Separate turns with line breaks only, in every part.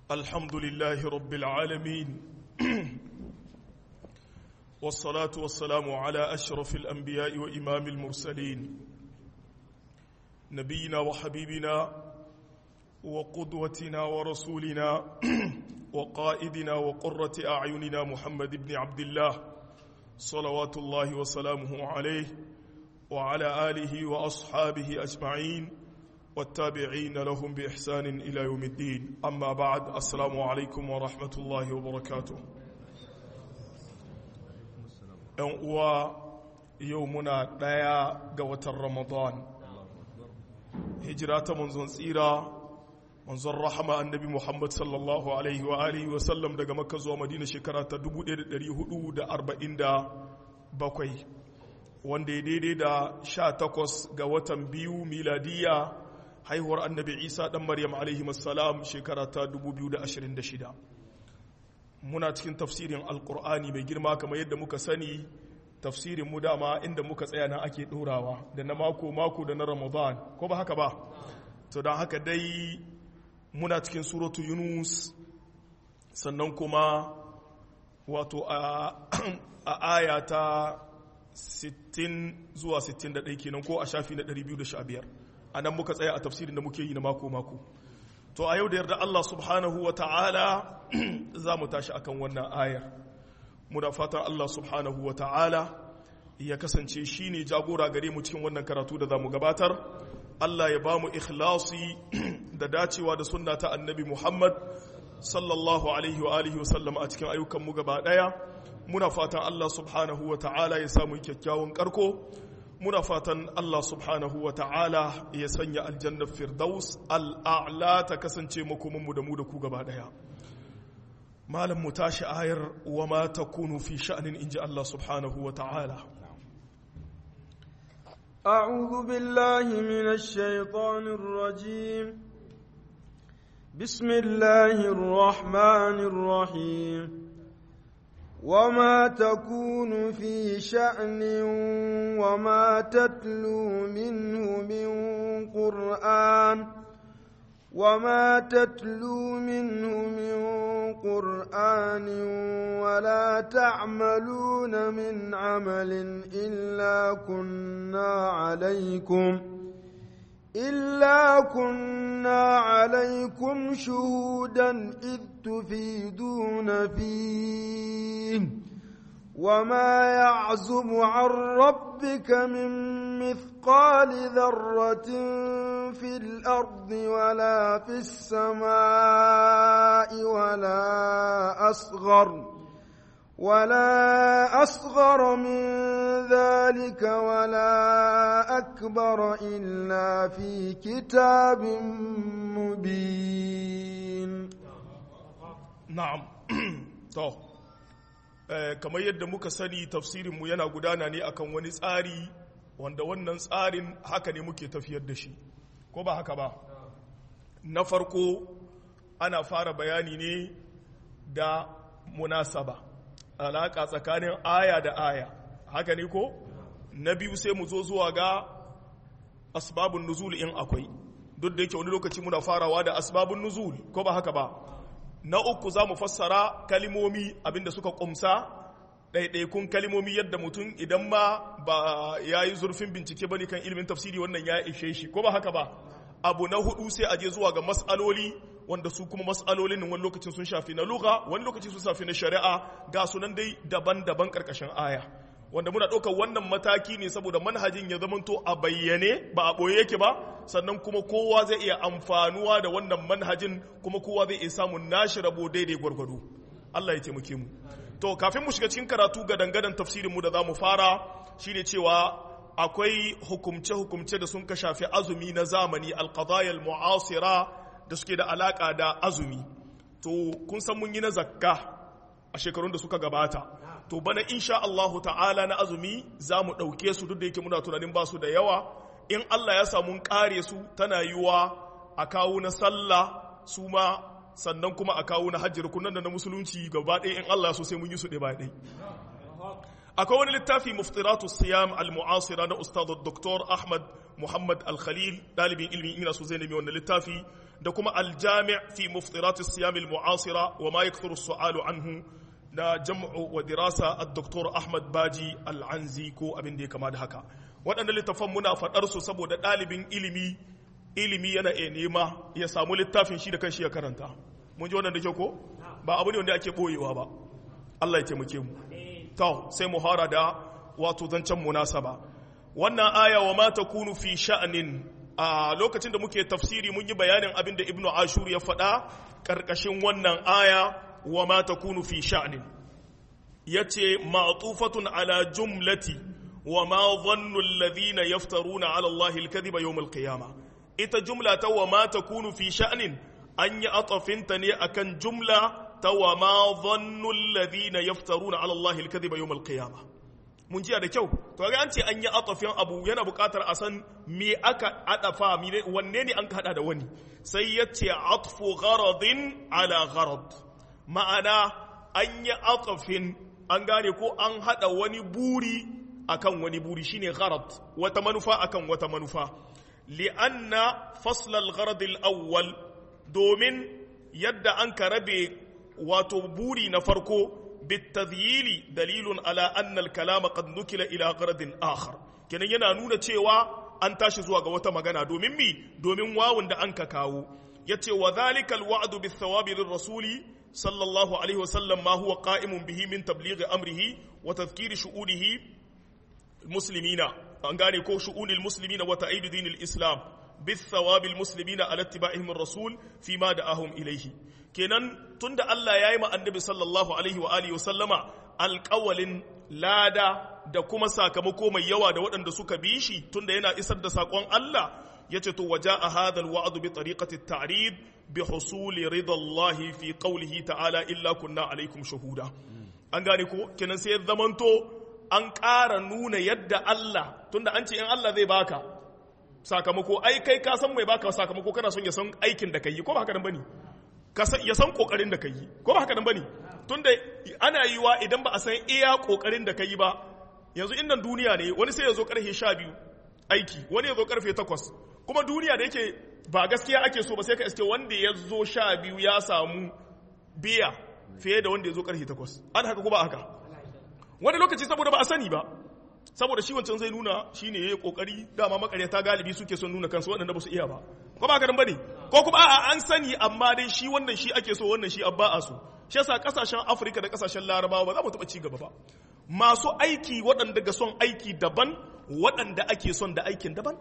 الحمد لله رب العالمين والصلاة والسلام على أشرف الأنبياء وإمام المرسلين نبينا وحبيبنا وقدوتنا ورسولنا وقائدنا وقرة أعيننا محمد بن عبد الله صلوات الله وسلامه عليه وعلى آله وأصحابه أجمعين والتابعين لهم بإحسان إلى يوم الدين أما بعد السلام عليكم ورحمة الله وبركاته uwa yau muna ɗaya ga watan ramadan hijira ta manzon tsira manzon rahama annabi muhammad sallallahu alaihi wa alihi wa sallam daga makka zuwa madina shekara ta 1447 wanda ya daidai da 18 ga watan biyu miladiya haihuwar annabi isa dan maryam alaihi salam shekara ta 2026 muna cikin tafsirin alkur'ani mai girma kamar yadda muka sani tafsirin mu dama inda muka tsaya na ake ɗorawa da na mako mako da na ramadan ko ba haka ba to don haka dai muna cikin suratu yunus sannan kuma wato a aya ta 60 zuwa 61 kenan ko a shafi na 215 a nan muka tsaya a tafsirin da muke yi na mako mako to a yau da yarda Allah subhanahu wa ta'ala za mu tashi akan wannan ayar muna fatan Allah subhanahu wa ta'ala ya kasance shi ne jagora gare mu cikin wannan karatu da za mu gabatar Allah ya ba mu ikhlasi da dacewa da sunna ta annabi Muhammad sallallahu alaihi wa alihi wasallam a cikin ayyukanmu gaba ɗaya muna fatan Allah subhanahu wa ta'ala ya samu kyakkyawan karko muna fatan Allah subhanahu wa ta'ala ya sanya aljannar firdaus al'a'la ta kasance makomanmu da mu da ku gaba ɗaya malam mu tashi ayar wa ma ta kunu fi sha'anin inji Allah subhanahu wa ta'ala
أعوذ بالله من الشيطان الرجيم بسم الله الرحمن الرحيم وما تكون في شأن وما تتلو منه من قرآن وما تتلو منه من قرآن ولا تعملون من عمل إلا كنا عليكم إلا كنا عليكم شهودا إذ تفيدون فيه وما يعزب عن ربك من مثقال ذرة في الأرض ولا في السماء ولا أصغر ولا أصغر من ذلك ولا أكبر إلا في كتاب مبين
na'am to kamar yadda muka sani tafsirinmu yana gudana ne akan wani tsari wanda wannan tsarin haka ne muke tafiyar da shi ko ba haka ba na farko ana fara bayani ne da munasaba alaƙa tsakanin aya da aya haka ne ko na biyu sai mu zo zuwa ga asbabun nuzul in akwai duk da yake wani lokaci muna farawa da asbabun nuzul ko ba haka ba na uku za mu fassara kalimomi abinda suka kumsa ɗaiɗaikun kalimomi yadda mutum idan ma ba ya yi zurfin bincike ba ne kan ilimin tafsiri wannan ya ishe shi ko ba haka ba abu na hudu sai a je zuwa ga matsaloli wanda su kuma matsalolin wani lokacin sun shafi na lugha wani lokacin sun shafi na shari'a ga sunan dai daban-daban karkashin aya wanda muna ɗaukar wannan mataki ne saboda manhajin ya zamanto a bayyane ba a ɓoye yake ba sannan kuma kowa zai iya amfanuwa da wannan manhajin kuma kowa zai iya samun nashi rabo daidai gwargwado Allah ya taimake mu to kafin mu shiga cikin karatu ga dangadan tafsirin mu da za mu fara shine cewa akwai hukumce-hukumce da sun ka shafi azumi na zamani alqadaya muasira da suke da alaka da azumi to kun san mun yi na zakka a shekarun da suka gabata to bana insha Allahu ta'ala na azumi za mu ɗauke su duk da yake muna tunanin ba su da yawa in Allah ya samu ƙare su tana yiwa a kawo na sallah su ma sannan kuma a kawo na hajji rukunan da na musulunci gaba ɗaya in Allah so sai mun yi su ɗaya ba ɗaya akwai wani littafi muftiratu siyam al-mu'asira na ustad Dr. Ahmad muhammad al-khalil dalibin ilmi ina so zai nemi wannan littafi da kuma al-jami' fi muftirat as-siyam al-mu'asira wa ma yakthuru as-su'alu anhu da jam'u wa dirasa ad-doktor ahmad baji al-anzi ko abin da ya kama da haka waɗannan littafan muna faɗar su saboda ɗalibin ilimi ilimi yana iya nema ya samu littafin shi da kanshi ya karanta mun ji wannan da ke ko ba abu ne wanda ake ɓoyewa ba Allah ya taimake mu to sai mu hara da wato zancen munasaba wannan aya wa ma takunu fi sha'anin a lokacin da muke tafsiri mun yi bayanin abin da ibnu ashur ya faɗa ƙarƙashin wannan aya wa ma takunu fi sha'anin yace ma'tufatun ala jumlati wa ma dhannu alladhina yaftaruna ala allahi alkadhiba yawm alqiyamah ita jumla ta wa ma takunu fi sha'anin an yi atafinta ne akan jumla ta wa ma dhannu alladhina yaftaruna ala allahi alkadhiba yawm alqiyamah mun jiya da kyau to ga an ce an yi atafin abu yana buƙatar a san me aka adafa wanne ne an ka hada da wani sai ya ce atfu gharadin ala gharad ma'ana an yi atafin an gane ko an hada wani buri akan wani buri shine gharad wata manufa akan wata manufa li'anna fasl al-gharad al-awwal domin yadda an ka rabe wato buri na farko بالتذييل دليل على أن الكلام قد نكل إلى غرض آخر kenan yana nuna cewa an tashi zuwa ga wata magana domin mi domin wawun da an ka kawo yace wa dhalika alwa'du bithawabi lirrasuli sallallahu alaihi wasallam ma huwa qa'imun bihi min tablighi amrihi wa tadhkiri shu'unihi muslimina an gane ko shu'unil muslimina wa ta'id dinil islam bithawabi almuslimina ala ittiba'ihim ar-rasul fima da'ahum ilayhi kenan tunda Allah ya yi ma annabi sallallahu alaihi wa alihi sallama alƙawalin lada da kuma sakamako mai yawa da waɗanda suka bi shi tunda yana isar da saƙon Allah ya ce to waja a hadal wa'adu bi tariqati ta'rid bi husuli ridallahi fi qawlihi ta'ala illa kunna alaikum shahuda an gane ko kenan sai zamanto an ƙara nuna yadda Allah tunda an ce in Allah zai baka sakamako ai kai ka san mai baka sakamako kana son ya san aikin da kai ko ba haka nan bane ya san kokarin da ka yi ko ba haka nan bane tunda ana yiwa idan ba a san iya kokarin da ka yi ba yanzu innan duniya ne wani sai ya zo karfe sha biyu aiki wani ya zo karfe takwas kuma duniya da yake ba gaskiya ake so ba sai ka iske wanda ya zo sha biyu ya samu biya fiye da wanda ya zo karfe takwas an haka ko ba haka wani lokaci saboda ba a sani ba saboda shi wancan zai nuna shine yayi kokari dama makaryata galibi suke son nuna kansu waɗanda ba su iya ba ko ba garin bane ko kuma a'a an sani amma dai shi wannan shi ake so wannan shi abba a so shi yasa kasashen Afirka da kasashen Larabawa ba za mu taɓa ci gaba ba masu aiki waɗanda ga son aiki daban waɗanda ake son da aikin daban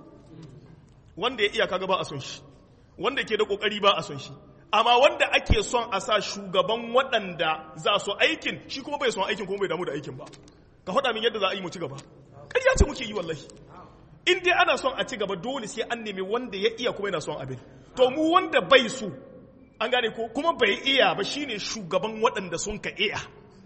wanda ya iya kaga ba a son shi wanda ke da kokari ba a son shi amma wanda ake son a sa shugaban waɗanda za su aikin shi kuma bai son aikin kuma bai damu da aikin ba ka faɗa min yadda za a yi mu ci gaba ƙarya ce muke yi wallahi in dai ana son a ci gaba dole sai an nemi wanda ya iya kuma yana son abin to mu wanda bai so an gane ko kuma bai iya ba shine shugaban waɗanda sun ka iya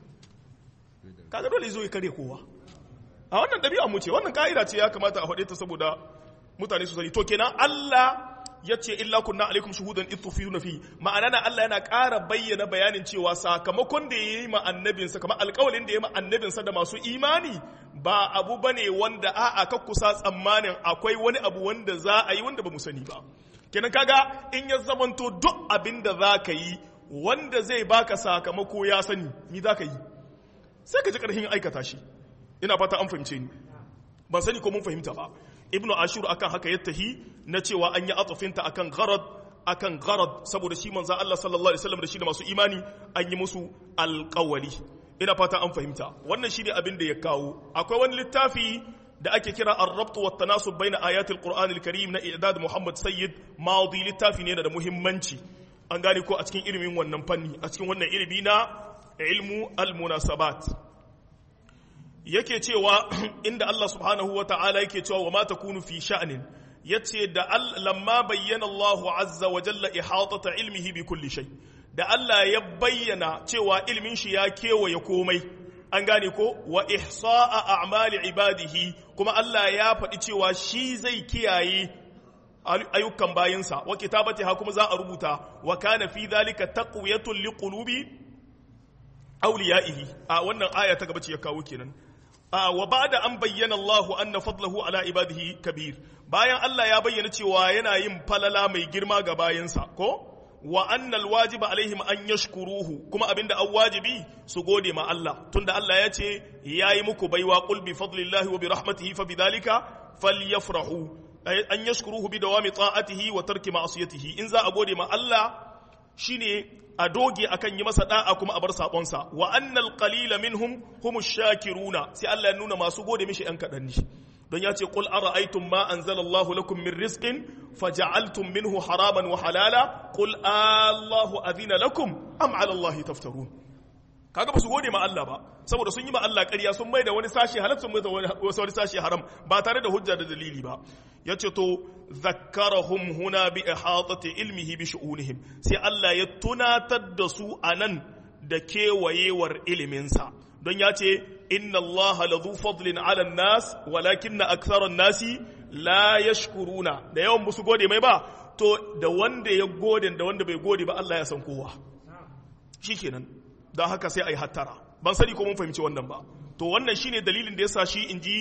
kaga dole zo ya kare kowa a wannan ɗabi'a mu ce wannan ka'ida ce ya kamata a faɗe ta saboda mutane su sani to kenan Allah ya ce illa kunna alaikum shuhudan idh tufiduna fi ma'ana na Allah yana ƙara bayyana bayanin cewa sakamakon da yayi ma annabinsa kamar alƙawalin da yayi ma annabinsa da masu imani ba abu bane wanda a'a ka kusa tsammanin akwai wani abu wanda za a yi wanda ba mu sani ba kenan kaga in ya zamanto duk abin da za ka yi wanda zai baka sakamako ya sani ni za ka yi sai ka ji ƙarfin aikata shi ina fata an fahimce ni ban sani ko mun fahimta ba ibnu ashur akan haka ya tahi na cewa an yi atsafinta akan gharad akan gharad saboda shi manzo Allah sallallahu alaihi wasallam da shi da masu imani an yi musu alƙawali ina fata an fahimta wannan shi ne abin da ya kawo akwai wani littafi da ake kira ar-rabt wa tanasub baina ayatil qur'an al-karim na i'dad muhammad sayyid madi littafi ne da muhimmanci an gane ko a cikin ilimin wannan fanni a cikin wannan ilimi na ilmu al-munasabat yake cewa inda Allah subhanahu wa ta'ala yake cewa wa ma takunu fi sha'nin yace da lamma bayyana Allah azza wa jalla ihatata ilmihi bi kulli shay da Allah ya bayyana cewa ilmin shi ya kewaye komai an gane ko wa ihsa'a a'mali ibadihi kuma Allah ya faɗi cewa shi zai kiyaye ayyukan bayinsa wa kitabati ha kuma za a rubuta wa kana fi dhalika taqwiyatun liqulubi awliyaihi a wannan aya ta gaba ce ya kawo kenan wa ba'da an bayyana Allah anna fadlahu ala ibadihi kabir bayan Allah ya bayyana cewa yana yin falala mai girma ga bayansa ko wa annal wajiba alaihim an yashkuruhu kuma abinda an wajibi su gode ma Allah tunda Allah ya ce yayi muku baiwa qul bi fadlillahi wa bi rahmatihi fa bidhalika falyafrahu an yashkuruhu bi dawami ta'atihi wa tarki ma'siyatihi in za a gode ma Allah shine a doge akan yi masa da'a kuma a bar sabonsa wa annal qalila minhum humush shakiruna sai Allah ya nuna masu gode mishi yan kadan ne don ya ce qul ara'aytum ma anzalallahu lakum min rizqin faja'altum minhu haraman wa halala qul Allahu adhina lakum am 'ala Allahi taftarun kaga ba su gode ma Allah ba saboda sun yi ma Allah ƙarya sun mai da wani sashi halal sun mai da wani sashi haram ba tare da hujja da dalili ba yace to zakkarahum huna bi ihatati ilmihi bi shu'unihim sai Allah ya tunatar da su anan da kewayewar iliminsa don ya ce inna Allah ladhu fadlin ala nas walakinna aktharan nasi la yashkuruna da yawan musu gode mai ba to da wanda ya gode da wanda bai gode ba Allah ya san kowa shikenan don haka sai a yi hattara ban sani ko mun fahimci wannan ba to wannan shine dalilin da yasa shi in ji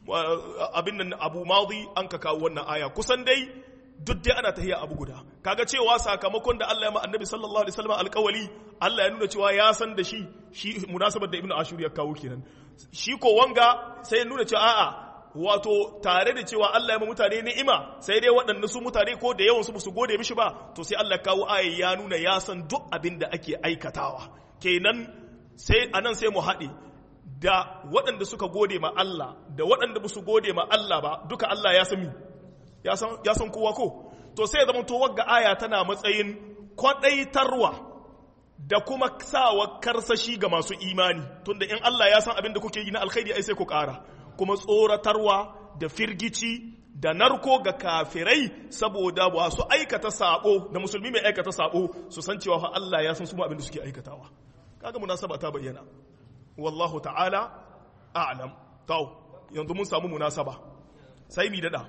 abin nan abu madi an ka kawo wannan aya kusan dai duk dai ana tahiya abu guda kaga cewa sakamakon da Allah ya ma annabi sallallahu alaihi wasallam alƙawali Allah ya nuna cewa ya san da shi shi munasabar da ibnu ashur ya kawo kenan shi ko wanga sai ya nuna cewa a'a wato tare da cewa Allah ya ma mutane ni'ima sai dai waɗanda su mutane ko da yawan su su gode mishi ba to sai Allah kawo aya ya nuna ya san duk abin da ake aikatawa kenan sai anan sai mu haɗe da waɗanda suka gode ma Allah da waɗanda ba su gode ma Allah ba duka Allah ya sami ya san kowa ko to sai ya zama to wagga aya tana matsayin kwaɗaitarwa da kuma sawa karsashi ga masu imani tunda in Allah ya san abin da kuke yi na alkhairi ai sai ku ƙara kuma tsoratarwa da firgici da narko ga kafirai saboda ba su aikata sabo da musulmi mai aikata sabo su san cewa fa Allah ya san su abin da suke aikatawa kaga munasaba ta bayyana wallahu ta'ala a'lam to yanzu mun samu munasaba sai mi dada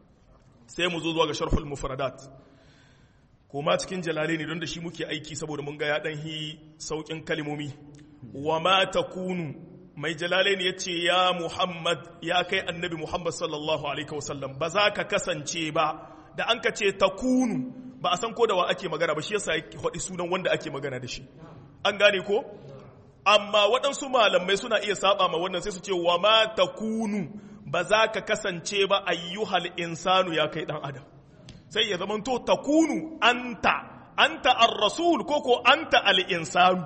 sai mu zo zuwa ga sharhul mufradat kuma cikin jalalaini don da shi muke aiki saboda mun ga ya dan hi saukin kalmomi wa ma takunu mai jalalaini yace ya muhammad ya kai annabi muhammad sallallahu alaihi wasallam ba za ka kasance ba da an ka ce takunu ba a san ko da wa ake magana ba shi yasa ya faɗi sunan wanda ake magana da shi an gane ko amma waɗansu malamai suna iya saba ma wannan sai su ce wa ma takunu ba za ka kasance ba ayyuhal insanu ya kai dan adam sai ya zama to takunu anta anta ar-rasul ko ko anta al-insanu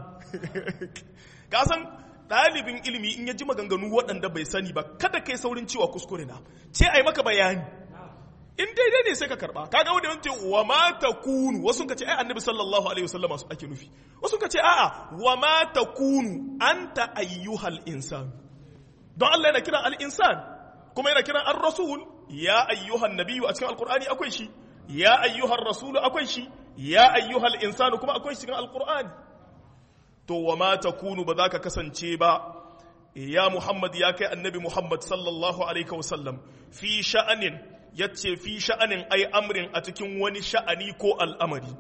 ka san ɗalibin ilimi in ya ji maganganu waɗanda bai sani ba kada kai saurin cewa kuskure na ce ai maka bayani in daidai ne sai ka karba kaga wanda yanzu wa ma takunu wasu ka ce ai annabi sallallahu alaihi wasallam su ake nufi wasu ka ce a'a wa ma takunu anta ayyuhal insan don Allah yana kiran al-insan kuma yana kiran ar-rasul ya ayyuhan nabiyyu a cikin alqur'ani akwai shi ya ayyuhar rasul akwai shi ya ayyuhal insanu kuma akwai shi cikin alqur'ani to wa ma takunu ba za ka kasance ba ya muhammad ya kai annabi muhammad sallallahu alaihi wasallam fi sha'anin yace fi sha'anin ai amrin a cikin wani sha'ani ko al'amari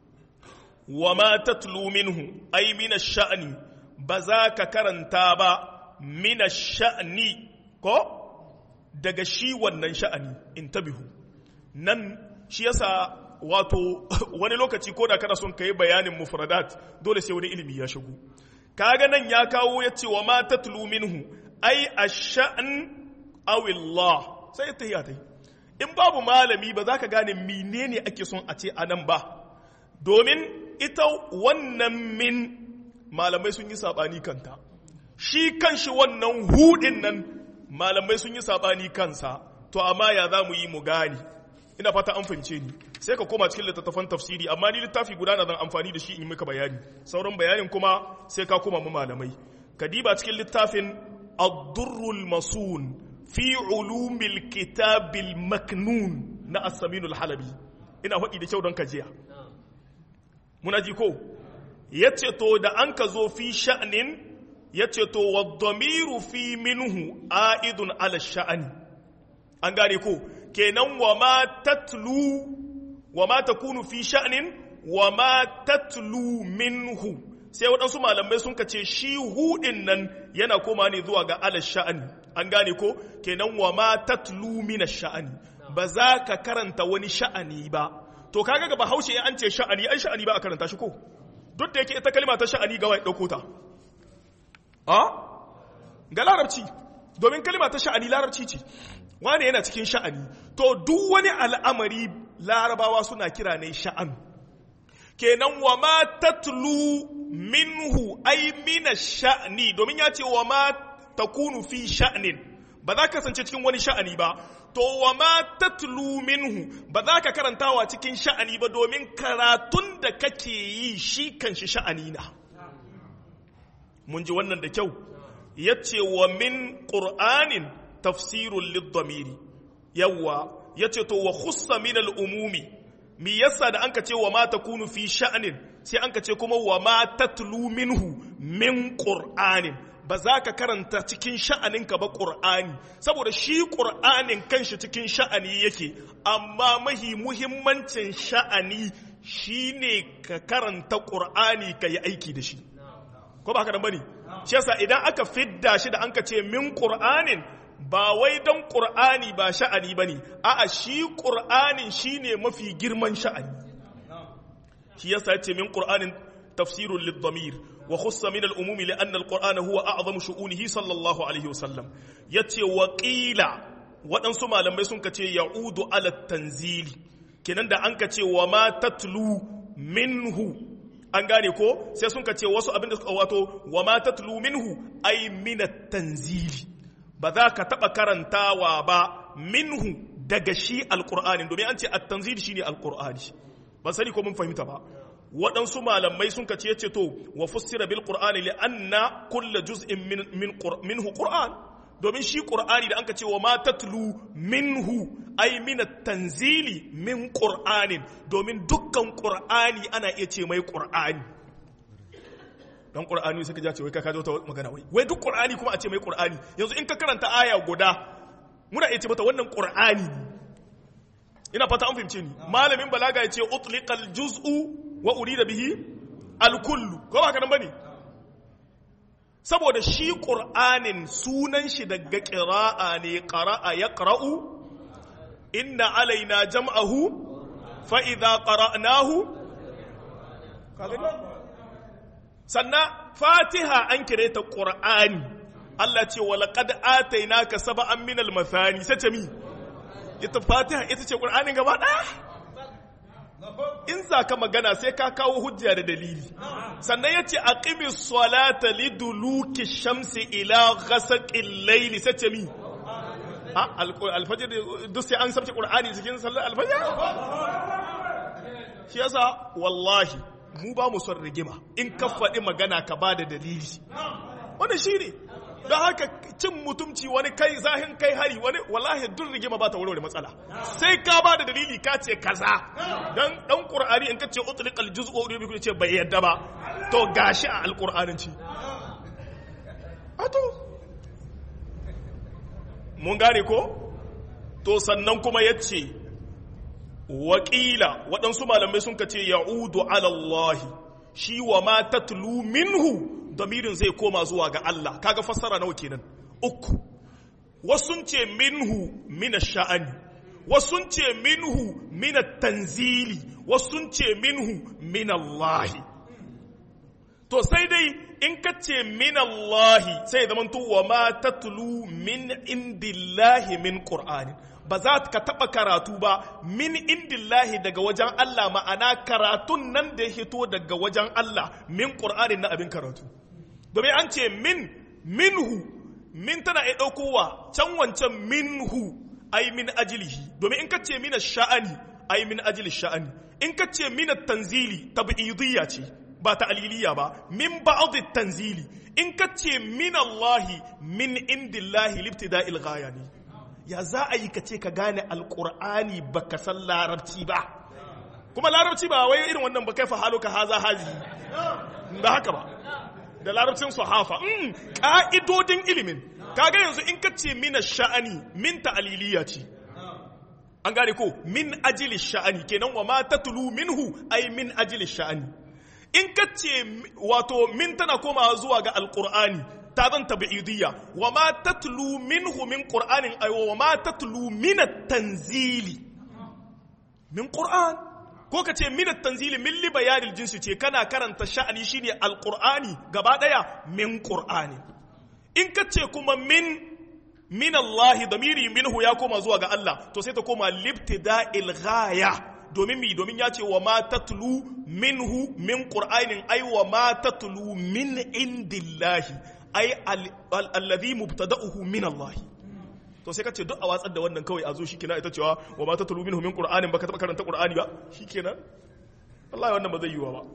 wa ma tatlu minhu ai mina sha'ani ba za ka karanta ba mina sha'ani ko daga shi wannan sha'ani in tabihu nan shi yasa wato wani lokaci ko da kana son ka yi bayanin mufradat dole sai wani ilimi ya shigo kaga nan ya kawo ya ce wa ma tatlu minhu ai ash-sha'n aw Allah sai ta yi ta in babu malami ba za ka gane menene ake son a ce anan ba domin ita wannan min malamai sun yi sabani kanta shi kanshi wannan hudin nan malamai sun yi sabani kansa to amma ya za mu yi mu gane ina fata an fahimce ni sai ka koma cikin littattafan tafsiri amma ni littafi guda na zan amfani da shi in maka bayani sauran bayanin kuma sai ka koma mu malamai ka diba cikin littafin ad-durrul masun fi ulumil kitabil maknun na as-saminul halabi ina faɗi da kyau don ka jiya muna ji ko yace to da an ka zo fi sha'nin yace to wad-damiru fi minhu aidun ala sha'ani an gane ko kenan wa ma tatlu wa ma takunu fi sha'nin wa ma tatlu minhu sai waɗansu malamai sun ce shi hudin nan yana koma ne zuwa ga ala sha'ani an gane ko kenan wa ma tatlu mina sha'ani ba za ka karanta wani sha'ani ba to kaga ga bahaushe an ce sha'ani ai sha'ani ba a karanta shi ko duk da yake ita kalma ta sha'ani ga wai dauko ta a ga larabci domin kalma ta sha'ani larabci ce wane yana cikin sha'ani to duk wani al'amari larabawa suna kira ne sha'an kenan wa ma tatlu minhu ai mina sha'ni domin ya ce wa ma takunu fi sha'nin ba za ka kasance cikin wani sha'ani ba to wa ma tatlu minhu ba za ka karantawa cikin sha'ani ba domin karatun da kake yi shi kan shi sha'ani na mun ji wannan da kyau ya ce wa min ƙur'anin tafsirun liddamiri yawwa ya ce to wa khussa min al'umumi mi yasa da an ka ce wa ma takunu fi sha'anin sai an ka ce kuma wa ma tatlu minhu min ƙur'anin ba za ka karanta cikin sha'aninka ba ƙur'ani saboda shi ƙur'anin kanshi cikin sha'ani yake amma mahi muhimmancin sha'ani shine ka karanta ƙur'ani ka yi aiki da shi ko ba haka nan bane shi yasa idan aka fidda shi da an ka ce min ƙur'anin ba wai don ƙur'ani ba sha'ani bane a'a shi ƙur'anin shine mafi girman sha'ani shi yasa ya ce min ƙur'anin tafsirun lid-damir وخص من الأموم لأن القرآن هو أعظم شؤونه صلى الله عليه وسلم يتي وقيل waɗansu malamai sun kace ya'udu ala tanzili kenan da an kace wa ma tatlu minhu an gane ko sai sun kace wasu abin da wato wa ma tatlu minhu ay min tanzili ba za ka taɓa karantawa ba minhu daga shi alqur'ani domin an ce at-tanzili shine alqur'ani ban sani ko mun fahimta ba waɗansu malamai sun kace yace to wa fussira bil qur'ani li anna kulla juz'in min min minhu qur'an domin shi qur'ani da anka ce wa ma tatlu minhu ay min tanzili min qur'anin domin dukkan qur'ani ana iya ce mai qur'ani dan qur'ani sai ka ja ce wai ka kajo ta magana wai wai duk qur'ani kuma a ce mai qur'ani yanzu in ka karanta aya guda muna iya ce mata wannan qur'ani ina fata an fahimce ni malamin balaga ya ce utliqal juz'u wa urida bihi alkullu ko ba kanan bane saboda shi qur'anin sunan shi daga qira'a ne qara'a yaqra'u inna alaina jam'ahu fa idza qara'nahu sannan fatiha an kire ta qur'ani Allah ce wa laqad atainaka sab'an minal mathani sace mi ita fatiha ita ce qur'anin gaba daya in za ka magana sai ka kawo hujja da dalili sannan ya ce a ƙimi salata liduluki shamsi ila gasaƙin laili sai ce mi alfajir duk sai an sabce ƙur'ani cikin sallar alfajir shi yasa wallahi mu ba mu son rigima in ka faɗi magana ka ba da dalili wanda shi ne don haka cin mutumci wani kai zahin kai hari wani wallahi duk rigima ba ta warware matsala sai ka ba da dalili ka ce kaza dan dan qur'ani in ka ce utliqal juz'u wa bi ce bai yadda ba to gashi a alqur'anin ci ato mun gane ko to sannan kuma yace waƙila waɗansu malamai sun ka ce ya'udu ala Allah shi wa ma tatlu minhu damirin zai koma zuwa ga Allah kaga fassara nawa kenan uku wasun ce minhu mina sha'ani wasun ce minhu mina tanzili wasun ce minhu min Allah to sai dai in ka ce min Allah sai zaman to wa ma tatlu min indillahi min qur'ani ba za ka taɓa karatu ba min indillahi daga wajen Allah ma'ana karatun nan da ya hito daga wajen Allah min ƙur'anin na abin karatu domin an ce min minhu min tana iya ɗaukowa can wancan minhu ai min ajilihi domin in ka ce mina sha'ani ai min ajili sha'ani in ka ce mina tanzili tab'idiyya ce ba ta aliliya ba min ba'd tanzili in ka ce min Allahi min indillahi libtida'il ghaya ne ya za a yi ka ce ka gane alqur'ani baka san larabci ba kuma larabci ba wai irin wannan ba kai fa haluka haza hazi ba haka ba da larabcin sahafa ƙa'idodin ilimin kaga yanzu in ka ce mina sha'ani min ta'aliliya ce an gane ko min ajili sha'ani kenan wa ma tatlu minhu ay min ajili sha'ani in ka ce wato min tana komawa zuwa ga alqur'ani ta zan tabi'idiyya wa ma tatlu minhu min qur'anin ay wa ma tatlu min at-tanzili min qur'an ko ka ce min at-tanzili min li bayanil jinsi ce kana karanta sha'ani shine alqur'ani gaba daya min qur'ani in ka ce kuma min min Allah damiri minhu ya koma zuwa ga Allah to sai ta koma libtida'il ghaya domin mi domin ya ce wa ma tatlu minhu min qur'anin ay wa ma tatlu min indillahi ay alladhi mubtada'uhu min Allah to sai ka ce duk a watsar da wannan kawai a zo shikenan ita cewa wa ma tatlu minhu min qur'anin baka taba karanta qur'ani ba shikenan wallahi wannan ba zai yiwa ba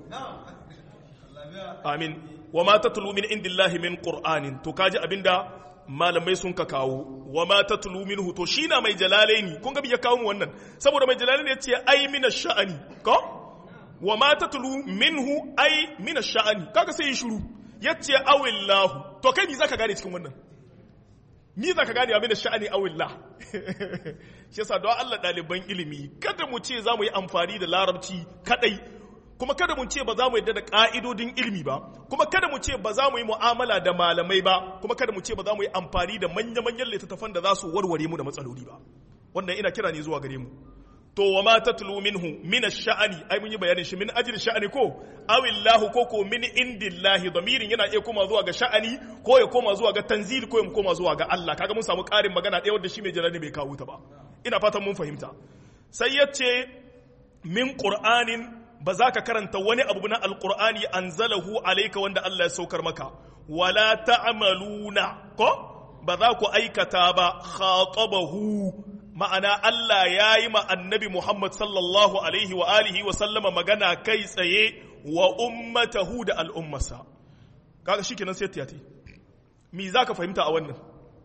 amin wa ma tatlu min indillahi min qur'anin to kaji abinda malamai sun ka kawo wa ma tatlu minhu to shi na mai jalalaini kun ga ya kawo mu wannan saboda mai jalalaini ya ce ai mina sha'ani ko wa ma tatlu minhu ai mina sha'ani kaga sai yi shiru ya ce awillahu to kai ni zaka gane cikin wannan ni zaka gane abin da sha'ani awillah shi yasa don Allah ɗaliban ilimi kada mu ce za mu yi amfani da larabci kadai kuma kada mu ce ba za mu yadda da ƙa'idodin ilimi ba kuma kada mu ce ba za mu yi mu'amala da malamai ba kuma kada mu ce ba za mu yi amfani da manya-manyan littattafan da za su warware mu da matsaloli ba wannan ina kira ne zuwa gare mu to wa ma tatlu minhu min ash-sha'ani ai mun yi bayanin shi min ajli sha'ani ko awillahu ko ko min indillahi damirin yana iya koma zuwa ga sha'ani ko ya koma zuwa ga tanzil ko ya koma zuwa ga Allah kaga mun samu ƙarin magana ɗaya wanda shi mai jalali bai kawo ta ba ina fatan mun fahimta sai yace min qur'anin ba za ka karanta wani abu na alkur'ani an zalahu alaika wanda Allah ya saukar maka wala ta'amaluna ko ba za ku aikata ba khatabahu ma'ana Allah ya yi ma annabi Muhammad sallallahu alaihi wa alihi wa sallama magana kai tsaye wa ummatahu da al'ummarsa kaga shikenan sai tiyati me za ka fahimta a wannan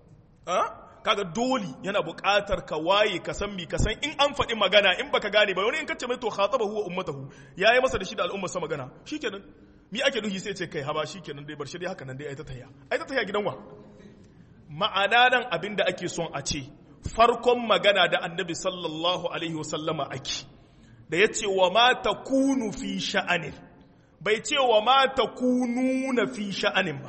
kaga dole yana buƙatar ka waye ka san mi ka san in an faɗi magana in baka gane ba wani in kace mai to khatabahu wa ummatahu yayi masa da shi da al'ummarsa magana shikenan mi ake nuhi sai ce kai haba shikenan dai bar shi dai haka nan dai ai ta tayya ai ta tayya gidan wa ma'ana nan abinda ake son a ce farkon magana da annabi sallallahu alaihi wasallama ake da ya ce wa ma takunu fi sha'anin bai ce wa ma takununa fi sha'anin ba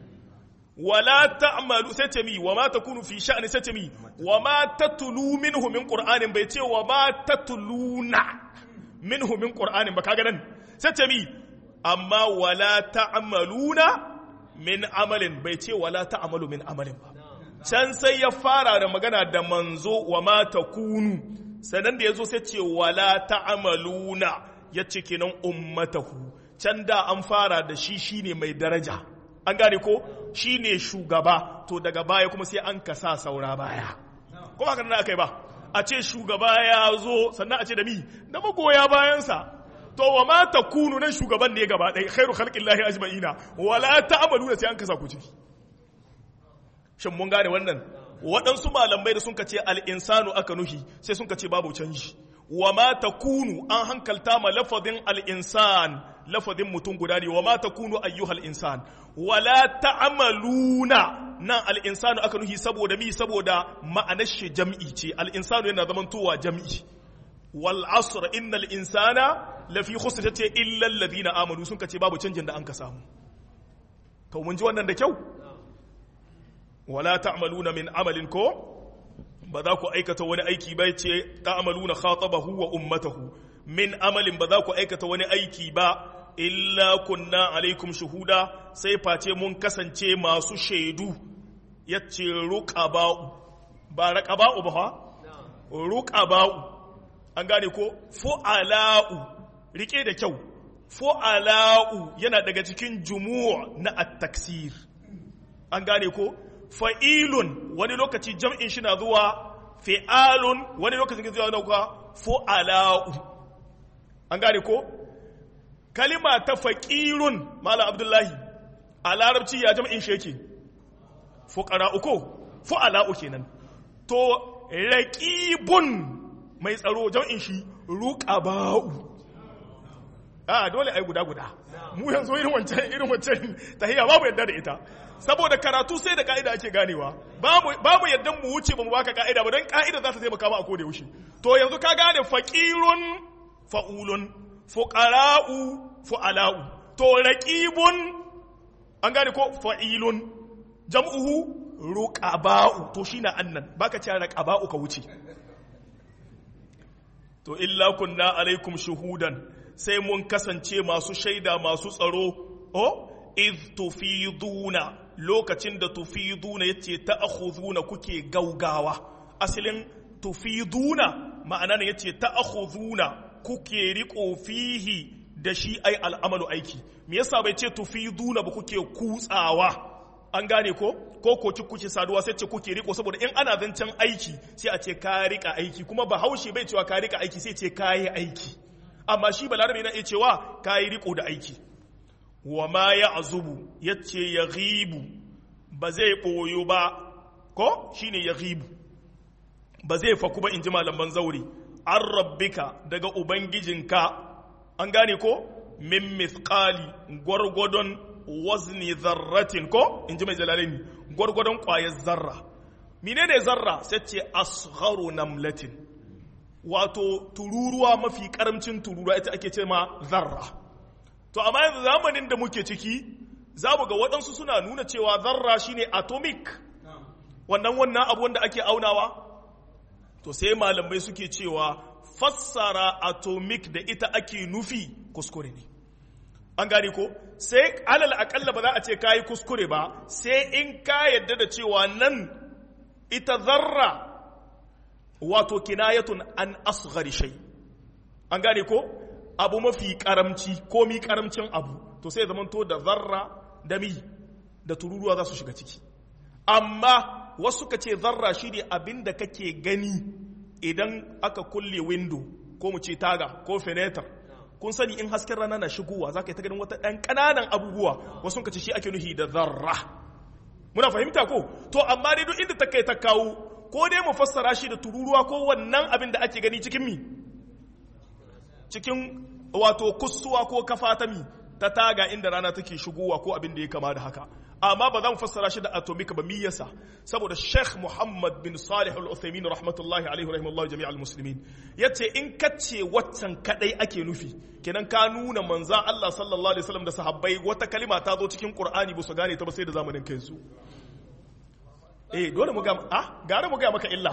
wala ta'malu sai ce mi wa ma takunu fi sha'ni sai ce mi wa ma tatlu minhu min qur'anin bai ce wa ma tatluna minhu min qur'anin ba kaga nan sai ce mi amma wala ta'maluna min amalin bai ce wala ta'malu min amalin ba can sai ya fara da magana da manzo wa ma takunu sannan da yazo sai ce wala ta'maluna ya ce kenan ummatahu can da an fara da shi shine mai daraja an gane ko shi ne shugaba to daga baya kuma sai an kasa saura baya kuma haka nan aka yi ba a ce shugaba ya zo sannan a ce da mi da magoya bayansa to wa ma ta kunu nan shugaban ne gaba ɗaya khairu khalqillahi ajma'ina wala ta'malu sai an kasa ku ciki shin mun gane wannan waɗansu malamai da sun ka ce al-insanu aka nuhi sai sun ka ce babu canji wa ma takunu an hankalta ma lafazin al-insan lafazin mutum guda ne wa ma takunu ayyuhal insan wala ta'maluna nan al-insanu aka nuhi saboda mi saboda ma'anar shi jam'i ce al-insanu yana zaman towa jam'i wal asr innal insana lafi khusr tace illa alladhina amanu sun kace babu canjin da an ka samu to mun ji wannan da kyau wala ta'maluna min amalin ko ba za ku aikata wani aiki ba ce ta'maluna khatabahu wa ummatahu min amalin ba za ku aikata wani aiki ba illa kunna alaikum shuhuda sai face mun kasance masu shaidu yace ruqaba'u ba raqaba'u ba fa ruqaba'u an gane ko fu'ala'u rike da kyau fu'ala'u yana daga cikin jumu'a na at-taksir an gane ko fa'ilun wani lokaci jam'in shi na zuwa fi'alun wani lokacin zuwa na kuwa fu'ala'u an gane ko kalima ta faƙirun mala abdullahi a larabci ya jam'in shi yake fuƙara'u ko fu'ala'u kenan to raƙibun mai tsaro jam'in shi ruƙaba'u a dole ai guda guda mu yanzu irin wancan irin wancan tahiyya babu yadda da ita saboda karatu sai da ka'ida ake ganewa babu yadda mu wuce ba mu baka ka'ida ba don ka'ida za ta taimaka ma a koda yaushe to yanzu ka gane faqirun fa'ulun fuqara'u fu'ala'u to raqibun an gane ko fa'ilun jam'uhu ruqaba'u to shine annan baka ce raqaba'u ka wuce to illa kunna alaikum shuhudan sai mun kasance masu shaida masu tsaro o iz tufiduna lokacin da tufiduna yace ta'khuduna kuke gaugawa asalin tufiduna ma'ana ne yace ta'khuduna kuke riko fihi da shi ai al'amalu aiki me yasa bai ce tufiduna ba kuke kutsawa an gane ko ko ko kuke saduwa sai ce kuke riko saboda in ana zancen aiki sai a ce ka rika aiki kuma bahaushe bai cewa ka rika aiki sai ce ka yi aiki amma shi balarabe na iya cewa ka yi riko da aiki wa ma ya azubu ya ce ya ghibu ba zai ɓoyo ba ko shi ne ya ghibu ba zai faku ba in ji malaman zauri an rabbika daga ubangijinka an gane ko min mithqali gwargwadon wazni zarratin ko in ji mai jalalini gwargwadon ƙwayar zarra menene zarra sai ce asgharu namlatin wato tururuwa mafi karamcin tururuwa ita ake ce ma zarra to amma yanzu zamanin da muke ciki za mu ga waɗansu suna nuna cewa zarra shine atomic wannan wannan abu wanda ake aunawa to sai malamai suke cewa fassara atomic da ita ake nufi kuskure ne an gane ko sai alal akalla ba za a ce kayi kuskure ba sai in ka yadda da cewa nan ita zarra wato kinayatun an asghari shay an gane ko abu mafi karamci ko mi karamcin abu to sai zamanto da zarra da mi da tururuwa za su shiga ciki amma wasu ka ce zarra shi ne abin da kake gani idan aka kulle window ko mu ce taga ko fenetar kun sani in hasken rana na shigowa za ka yi ta ganin wata ɗan ƙananan abubuwa wasu ka ce shi ake nuhi da zarra muna fahimta ko to amma dai duk inda ta kai ta kawo ko dai mu fassara shi da tururuwa ko wannan abin da ake gani cikin mi cikin wato kusuwa ko kafa ta mi ta taga inda rana take shigowa ko abin da ya kama da haka amma ba za mu fassara shi da atomic ba mi yasa saboda Sheikh Muhammad bin Salih Al-Uthaymeen rahmatullahi alaihi rahimahullah jami'al muslimin yace in kace waccan kadai ake nufi kenan ka nuna manzan Allah sallallahu alaihi wasallam da sahabbai wata kalima ta zo cikin Qur'ani ba su gane ta ba sai da zamanin kai su eh dole mu ga ah gare mu ga maka illa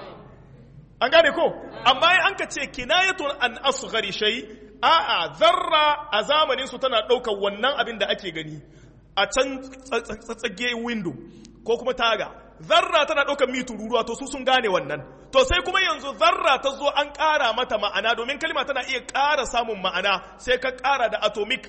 an gane ko amma an ka ce kinayatun an asghari shay a'a zarra a zamanin su tana daukar wannan abin da ake gani a can tsatsage window ko kuma taga zarra tana ɗaukar mitu ruruwa to su sun gane wannan to sai kuma yanzu zarra ta zo an ƙara mata ma'ana domin kalma tana iya ƙara samun ma'ana sai ka ƙara da atomic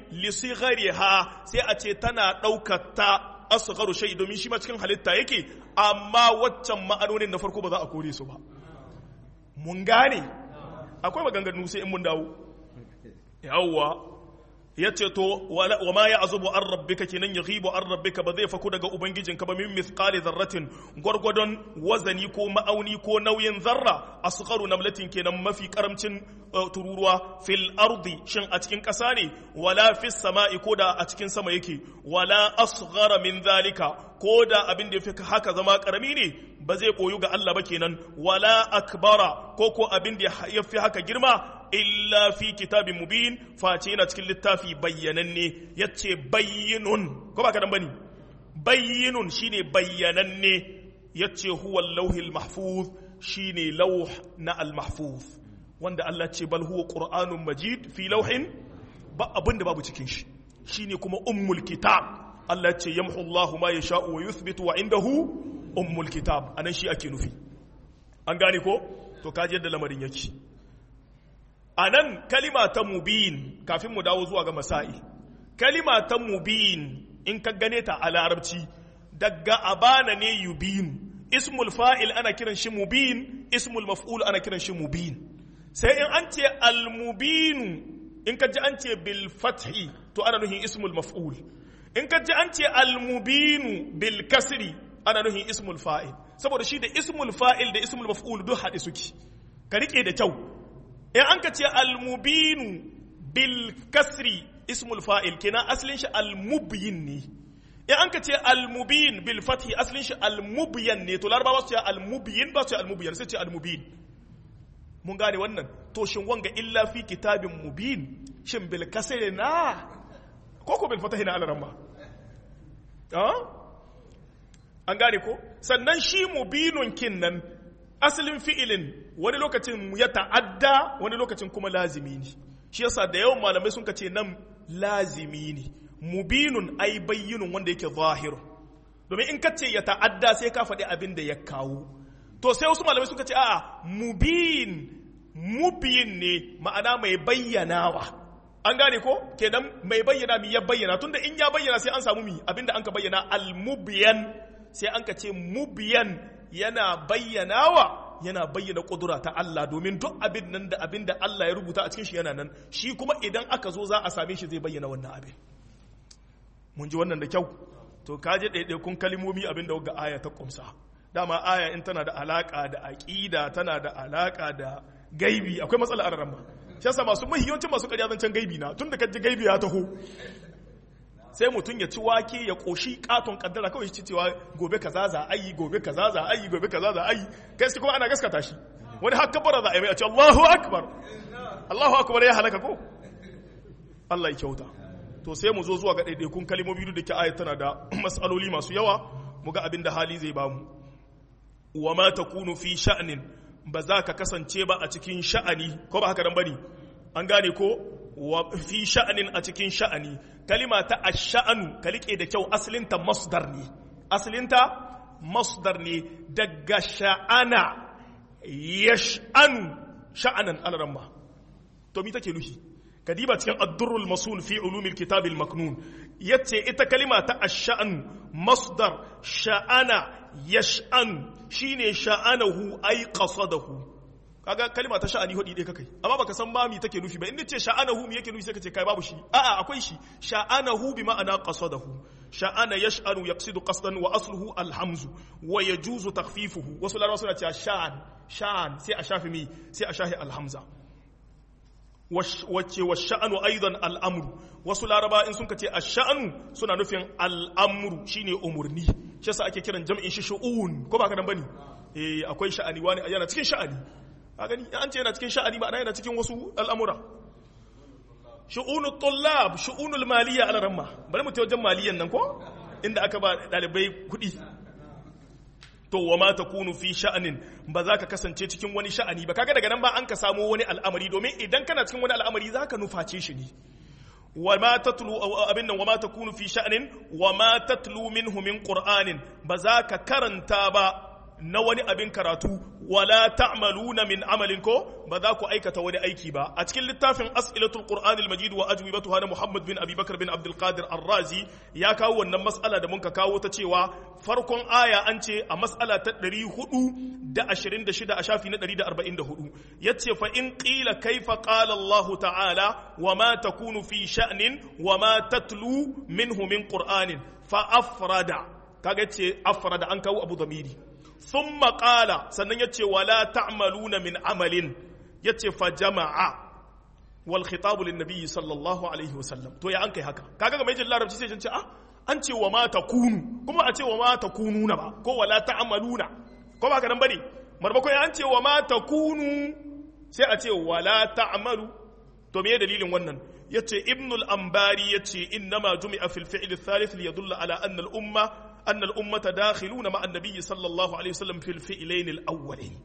ha sai a ce tana ɗaukar ta asgharu shay domin shi ma cikin halitta yake amma waccan ma'anonin na farko ba za a kore su ba mun gane akwai maganganu sai in mun dawo yawwa ya ce to wa ma ya azubu an rabbika kenan ya ghibu an rabbika ba zai faku daga ubangijinka ba min mithqali zarratin gwargwadon wazani ko ma'auni ko nauyin zarra asgharu namlatin kenan mafi karamcin tururuwa fil ardi shin a cikin ƙasa ne wala fis sama'i ko da a cikin sama yake wala asghara min zalika ko da abin da yafi haka zama karami ne ba zai koyu ga Allah ba kenan wala akbara ko ko abin da yafi haka girma illa fi kitabin mubin face yana cikin littafi bayyananne yace bayyinun ko ba kadan bane bayyinun shine bayyananne yace huwa lauhil mahfuz shine lauh na al mahfuz wanda Allah ce bal huwa qur'anun majid fi lauhin ba abin da babu cikin shi shine kuma ummul kitab Allah ce yamhu Allahu ma yasha'u wa yuthbitu wa indahu ummul kitab anan shi ake nufi an gane ko to kaji yadda lamarin yake a nan kalima ta mubin kafin mu dawo zuwa ga masa'i kalima ta mubin in ka gane ta a larabci daga abana ne yubin ismul fa'il ana kiran shi mubin ismul maf'ul ana kiran shi mubin sai in an ce almubinu in ka ji an ce bil fathi to ana nuhin ismul maf'ul in ka ji an ce almubinu bil kasri ana nuhin ismul fa'il saboda shi da ismul fa'il da ismul maf'ul duk haɗe suke ka rike da kyau in an ka ce almubinu bil kasri ismul fa'il kenan asalin shi almubyin ne in an ka ce almubin bil fathi asalin shi almubyan ne to larabawa su ce almubyin ba su ce almubyan sai ce almubin mun gane wannan to shin wanga illa fi kitabin mubin shin bil kasri na ko ko bil fatahi na alaramma an gane ko sannan shi mubinun kin nan asalin fi'ilin wani lokacin ya ta'adda wani lokacin kuma lazimi ne shi yasa da yawan malamai sun ce nan lazimi ne mubinun ai bayyinun wanda yake zahiru domin in ka ce ya ta'adda sai ka faɗi abin da ya kawo to sai wasu malamai suka ce a'a mubin mubin ne ma'ana mai bayyanawa an gane ko kenan mai bayyana mi ya bayyana tunda in ya bayyana sai an samu mi abinda an ka bayyana al-mubiyan sai an ka ce mubiyan yana bayyanawa yana bayyana kudura ta Allah domin duk abin nan da abin da Allah ya rubuta a cikin shi yana nan shi kuma idan aka zo za a same shi zai bayyana wannan abin mun ji wannan da kyau to kaje ɗaiɗaikun kalimomi abin da ga aya ta kumsa dama aya in tana da alaka da aƙida tana da alaka da gaibi akwai matsala a rarramba shi yasa masu mahiyancin masu ƙarya zancen gaibi na tun da kaji gaibi ya taho sai mutum ya ci wake ya koshi katon kaddara kawai shi cewa gobe kaza za a yi gobe kaza za a yi gobe kaza za a yi kai sai kuma ana gaskata shi wani haka bara za a yi mai a ce Allahu akbar Allahu akbar ya halaka ko Allah ya kyauta to sai mu zo zuwa ga ɗaiɗaikun kalimomi da ke ayat tana da matsaloli masu yawa mu ga abin da hali zai bamu wa ma takunu fi sha'nin ba za ka kasance ba a cikin sha'ani ko ba haka dan bane an gane ko wa fi sha'anin a cikin sha'ani kalima ta ash-sha'anu ka rike da kyau asalinta masdar ne asalinta masdar ne daga sha'ana yash'anu sha'anan alaramma to mi take nufi kadiba cikin ad-durrul masul fi ulumil kitab al-maknun yace ita kalima ta ash-sha'an masdar sha'ana yash'an shine sha'anahu ay qasadahu kaga kalima ta sha'ani hudi dai kakai amma baka san ba mi take nufi ba in ce sha'anahu mi yake nufi sai ka ce kai babu shi a'a akwai shi sha'anahu bi ma'ana qasadahu sha'ana yash'anu yaqsidu qasdan wa asluhu alhamzu wa yajuzu takhfifuhu wasu larabawa suna cewa sha'an sha'an sai a shafi mi sai a shafi alhamza wacce wa sha'anu aidan al'amru wasu laraba in sun ce ash-sha'anu suna nufin al'amru shine umurni shi yasa ake kiran jam'in shi shu'un ko ba ka dan bane eh akwai sha'ani wani yana cikin sha'ani a gani an ce yana cikin sha'ani ba yana cikin wasu al'amura shu'unu tullab shu'unul maliyya ala ramma bari mu ta wajen maliyan nan ko inda aka ba dalibai kuɗi to wa ma takunu fi sha'anin ba za ka kasance cikin wani sha'ani ba kaga daga nan ba an ka samu wani al'amari domin idan kana cikin wani al'amari za ka nuface shi ne wa ma tatlu abin nan wa ma takunu fi sha'anin wa ma tatlu minhu min qur'anin ba za ka karanta ba na wani abin karatu wala ta'maluna min amalin ko ba za ku aikata wani aiki ba a cikin littafin as'ilatul qur'an al-majid wa ajwibatuha na muhammad bin abi bakar bin abdul qadir ar-razi ya kawo wannan mas'ala da muka kawo ta cewa farkon aya an ce a mas'ala ta 426 a shafi na 144 yace fa in qila kaifa qala allah ta'ala wa ma takunu fi sha'nin wa ma tatlu minhu min qur'anin fa afrada kaga ce afrada an kawo abu damiri sun maƙala sannan ya ce wala ta'maluna min amalin ya ce fa jama'a wal khitabu lin nabiyyi sallallahu alaihi wasallam to ya an kai haka kaga ga mai jin larabci sai ce ah an ce wa ma takunu kuma a ce wa ma takununa ba ko wala ta'maluna ko ba ka nan bane marbako ya an ce wa ma takunu sai a ce wala ta'malu to me dalilin wannan yace ibnul ambari yace innama jumi'a fil fi'l al-thalith li yadulla ala anna al-umma أن الأمة داخلون مع النبي صلى الله عليه وسلم في الفئلين الأولين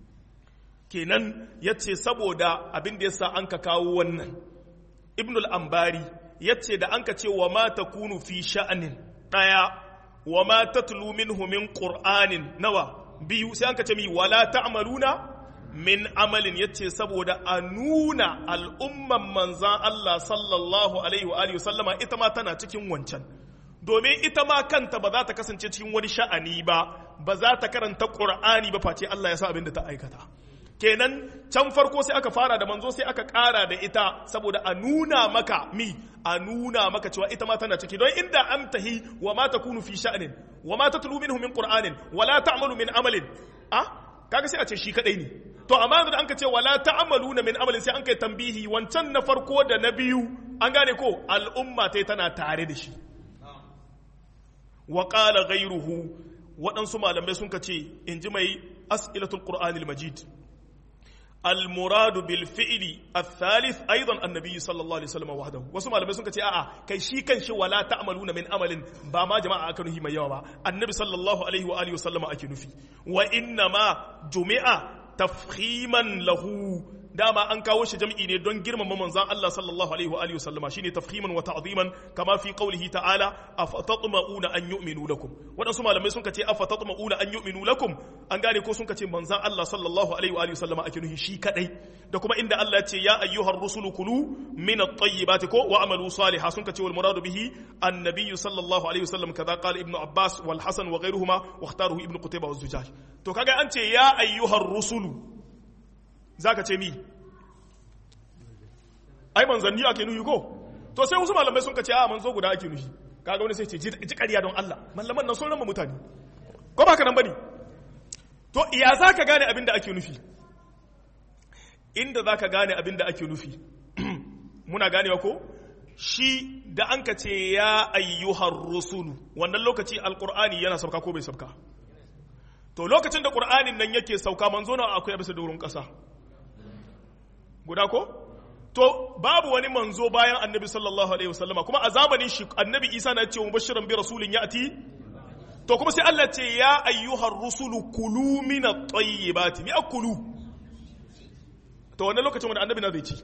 kenan ya ce saboda abin da ya sa an ka kawo wannan ibnul ambari ya ce da an ka ce wa ma ta kunu fi sha'anin ɗaya wa ma ta minhu min ƙur'anin nawa biyu sai an ka ce mi wala ta'maluna min amalin ya ce saboda a nuna al'umman manzan Allah sallallahu alaihi wa sallama ita ma tana cikin wancan domin ita ma kanta ba za ta kasance cikin wani sha'ani ba ba za ta karanta ƙur'ani ba face Allah ya sa abin da ta aikata kenan can farko sai aka fara da manzo sai aka ƙara da ita saboda a nuna maka mi a nuna maka cewa ita ma tana ciki don inda an tahi wa ma takunu fi sha'anin wa ma tatlu minhu min qur'anin wa la ta'malu min amalin ah kaga sai a ce shi kadai ne to amma yanzu da an ka ce wala ta'maluna min amalin sai an kai tambihi wancan na farko da na biyu an gane ko al'umma tai tana tare da shi wa ƙala gairuhu waɗansu malamai sun ce in ji mai as'ilatul ƙur'anil majid المراد بالفعل الثالث ايضا النبي صلى الله عليه وسلم وحده wasu malamai sun ce a'a kai shi kan shi wala ta'maluna min amalin ba ma jama'a aka nufi mai yawa ba annabi sallallahu alaihi wa alihi wasallama ake nufi wa inna ma jumi'a tafhiman lahu dama an kawo shi jam'i ne don girmama manzon Allah sallallahu alaihi wa alihi wasallama shine tafhiman wa ta'ziman kama fi qawlihi ta'ala afatatma'una an yu'minu lakum wadansu malamai sun ce afatatma'una an yu'minu lakum an gane ko sun ce manzon Allah sallallahu alaihi wa alihi wasallama ake nuhi shi kadai da kuma inda Allah ya ce ya ayyuhar rusulu kulu min at-tayyibati ko wa amalu salihah sun ce wal muradu bihi annabiyyu sallallahu alaihi wasallam kaza qala ibnu abbas wal hasan wa ghayruhuma wa ikhtaruhu ibnu qutayba wa zujaj to kaga an ce ya ayyuhar rusulu zaka ce mi ai manzanni ake nuhi ko to sai wasu malamai sun ce a manzo guda ake nuhi kaga wani sai ce ji ƙarya don Allah malaman nan sun rama mutane ko ba ka nan bane to iya za ka gane abin da ake nufi inda za ka gane abin da ake nufi muna ganewa ko shi da an ka ce ya ayyuhar rusulu wannan lokaci alkur'ani yana sauka ko bai sauka to lokacin da ƙur'anin nan yake sauka manzo na akwai bisa doron ƙasa guda ko to babu wani manzo bayan annabi sallallahu alaihi wasallama kuma a zamanin shi annabi isa na ce mubashiran bi rasulin ya'ti to kuma sai Allah ce ya ayyuhar rusulu kulu min at-tayyibati mi akulu to wannan lokacin wanda annabi na zai ci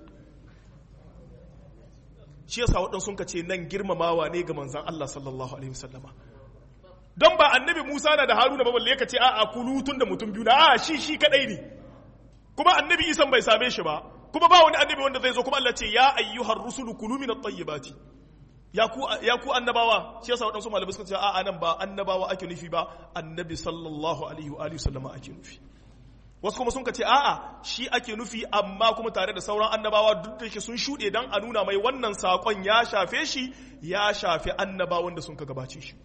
shi yasa waɗansu sun ce nan girmamawa ne ga manzon Allah sallallahu alaihi wasallama don ba annabi Musa na da Haruna ba balle ka ce a'a kulu tun da mutum biyu na a shi shi kadai ne kuma annabi Isa bai same shi ba kuma ba wani annabi wanda zai zo kuma Allah ce ya ayyuhar rusulu kulu min at-tayyibati ya ku ya ku annabawa shi yasa wadansu malamai suka ce a nan ba annabawa ake nufi ba annabi sallallahu alaihi wa alihi sallama ake nufi wasu kuma sun ce a'a shi ake nufi amma kuma tare da sauran annabawa duk da ke sun shuɗe dan a nuna mai wannan sakon ya shafe shi ya shafe annabawan da sun ka gabace shi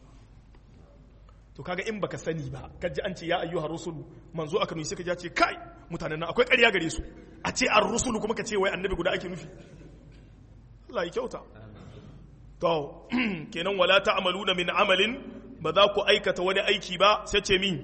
to kaga in baka sani ba kaji an ce ya ayyuhar rusulu manzo aka nufi sai ka ce kai mutanen nan akwai ƙarya gare su a ce an rusulu kuma ka ce wai annabi guda ake nufi Allah ya kyauta to kenan wala ta'maluna min amalin ba za ku aikata wani aiki ba sai ce min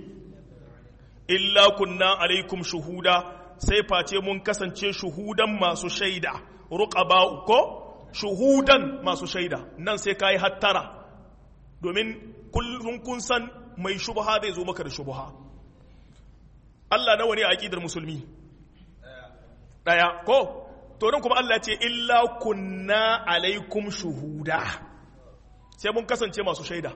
illa kunna alaikum shuhuda sai face mun kasance shuhudan masu shaida ruqaba ko shuhudan masu shaida nan sai kai hattara domin kullum kun san mai shubha zai zo maka da shubha Allah nawa ne a aqidar musulmi daya ko to nan kuma Allah ce illa kunna alaikum shuhuda sai mun kasance masu shaida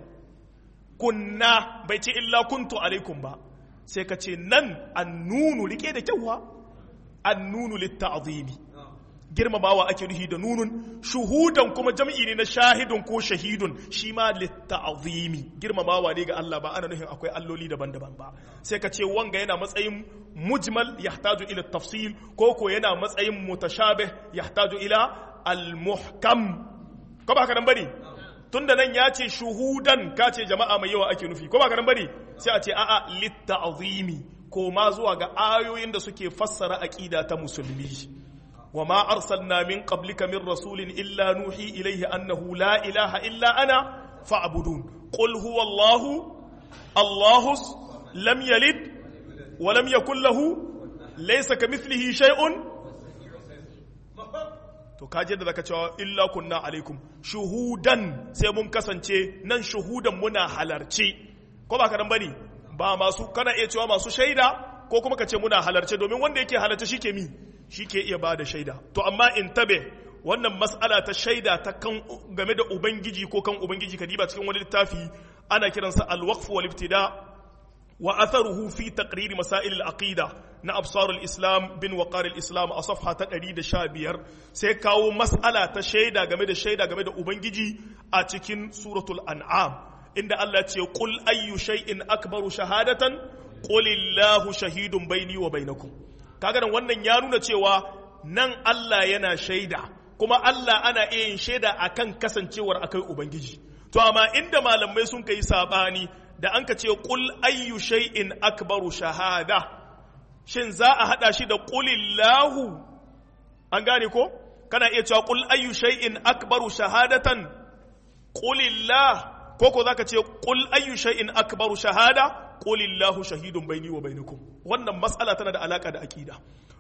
kunna bai ce illa kuntu alaikum ba sai ka ce nan annunu rike da kyauwa annunu litta'zimi girmamawa ake nuhi da nunun shuhudan kuma jam'i ne na shahidun ko shahidun shi ma litta'zimi girmamawa ne ga Allah ba ana nuhin akwai alloli daban-daban ba sai ka ce wanga yana matsayin mujmal yahtaju ila tafsil ko ko yana matsayin mutashabih yahtaju ila al-muhkam ko ba haka nan bane tunda nan ya ce shuhudan ka ce jama'a mai yawa ake nufi ko ba haka nan bane sai a ce a'a litta'zimi ko ma zuwa ga ayoyin da suke fassara aqida ta musulmi وما أرسلنا من قبلك من رسول إلا نوحي إليه أنه لا إله إلا أنا فاعبدون قل هو الله الله لم يلد ولم يكن له ليس كمثله شيء to kaje da zaka cewa illa kunna alaikum shuhudan sai mun kasance nan shuhudan muna halarci ko ba kadan bane ba masu kana iya cewa masu shaida ko kuma ka ce muna halarce domin wanda yake halarce shi ke mi shi ke iya ba da shaida to amma in tabe wannan mas'ala ta shaida ta kan game da ubangiji ko kan ubangiji ka diba cikin wani littafi ana kiransa al-waqf wal ibtida wa atharuhu fi taqrir masail al-aqida na absar al-islam bin waqar al-islam a safha ta 115 sai kawo mas'ala ta shaida game da shaida game da ubangiji a cikin suratul an'am inda Allah ce qul ayyu shay'in akbaru shahadatan qul illahu shahidun baini wa bainakum kaga nan wannan ya nuna cewa nan Allah yana shaida kuma Allah ana iya yin shaida akan kasancewar akai ubangiji to amma inda malamai sun kai sabani da an ka ce qul ayyu shay'in akbaru shahada shin za a hada shi da qulillahu an gane ko kana iya cewa qul ayyu shay'in akbaru shahadatan qulillah ko ko zaka ce qul ayyu shay'in akbaru shahada qulillahu shahidun baini wa bainakum wannan mas'ala tana da alaka da akida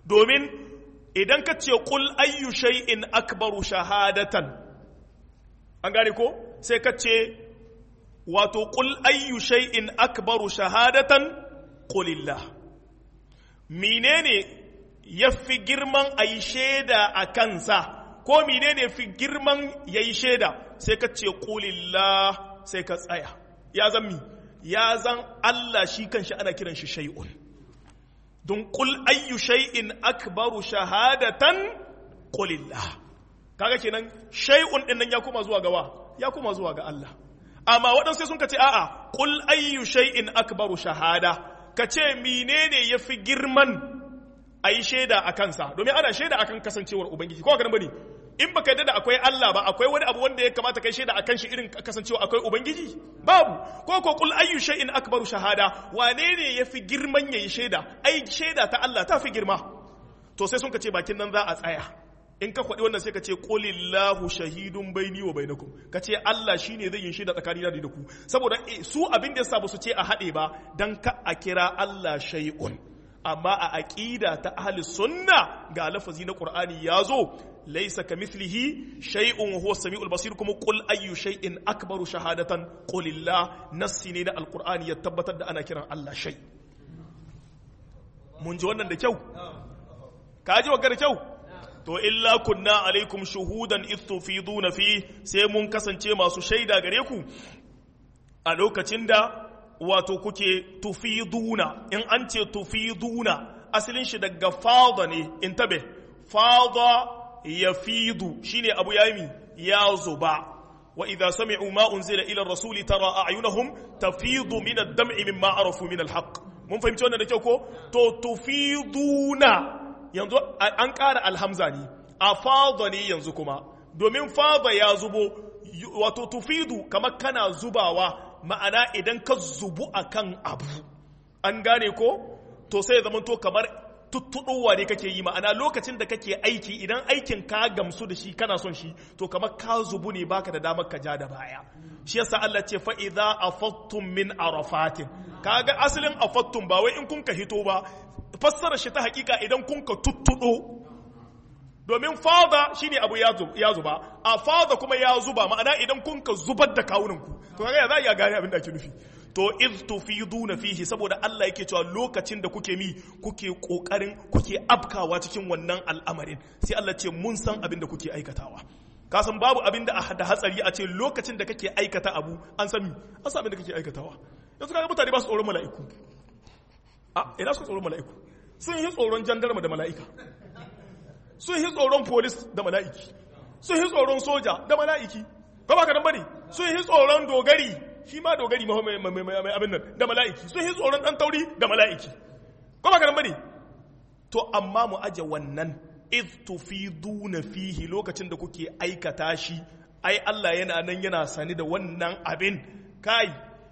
domin idan ka ce qul ayyu shay'in akbaru shahadatan an gane ko sai ka ce wato qul ayyu shay'in akbaru shahadatan qulillah menene yafi girman ayi shaida a kansa ko menene fi girman yayi shaida sai ka ce qulillah sai ka tsaya ya zan mi ya zan Allah shi kanshi ana kiran shi shay'un don qul ayyu shay'in akbaru shahadatan qulillah kaga kenan shay'un din nan ya kuma zuwa gawa ya kuma zuwa ga Allah amma waɗansu sai sun ka ce a'a qul ayyu shay'in akbaru shahada ka ce menene yafi girman ayi shaida a kansa domin ana shaida akan kasancewar ubangiji ko ga bane in baka yadda da akwai Allah ba akwai wani abu wanda ya kamata kai shaida akan shi irin kasancewa akwai ubangiji babu ko ko kul ayyu shay'in akbaru shahada wane ne yafi girman yayi shaida ai shaida ta Allah ta fi girma to sai sun ka ce bakin nan za a tsaya in ka kwaɗi wannan sai ka ce qulillahu shahidun baini wa bainakum ka ce Allah shine zai yi shaida tsakanina da ku saboda su abin da yasa ba su ce a haɗe ba dan ka a kira Allah shay'un amma a aƙida ta ahli sunna ga lafazi na qur'ani ya zo laisa kamithlihi shay'un wa huwa samiul basir kuma qul ayyu shay'in akbaru shahadatan qulillah nassi ne na alqur'ani ya tabbatar da ana kiran Allah shay mun ji wannan da kyau ka ji wa da kyau to illa kunna alaikum shuhudan idh tufiduna fi sai mun kasance masu shaida gare ku a lokacin da wato kuke tufiduna in an ce tufiduna asalin shi daga fada ne in tabe fada ya fidu shine abu ya yi ya zuba wa idza sami'u ma unzila ila rasuli tara a'yunahum tafidu min ad-dam'i mimma arafu min al-haqq mun fahimci wannan da kyau ko to tufiduna yanzu an ƙara alhamza ne a fada ne yanzu kuma domin fada ya zubo wato tufidu kamar kana zubawa ma'ana idan ka zubu a kan abu an gane ko to sai ya zamanto kamar tuttuɗowa ne kake yi ma'ana lokacin da kake aiki idan aikin ka gamsu da shi kana son shi to kamar ka zubu ne baka da damar ka ja da baya shi yasa Allah ce fa idza afattum min arafatin kaga asalin afattum ba wai in kun ka hito ba fassara shi ta hakika idan kun ka tuttuɗo domin fada shine abu ya zuba a fada kuma ya zuba ma'ana idan kun ka zubar da kawunanku to kaga za iya gane abin da ake nufi to iz tufiduna fihi saboda Allah yake cewa lokacin da kuke mi kuke kokarin kuke afkawa cikin wannan al'amarin sai Allah ce mun san abin da kuke aikatawa ka san babu abin da da hatsari a ce lokacin da kake aikata abu an san mi an san abin da kake aikatawa yanzu kaga mutane ba su tsoron mala'iku a ina su tsoron mala'iku sun yi tsoron jandarma da mala'ika sun yi tsoron polis da mala'iki sun yi tsoron soja da mala'iki ba ba ka nan bane sun yi tsoron dogari shi ma dogari mai abin nan da mala'iki sun yi tsoron dan tauri da mala'iki ba ba ka nan bane to amma mu aje wannan iz tufiduna fihi lokacin da kuke aikata shi ai Allah yana nan yana sani da wannan abin kai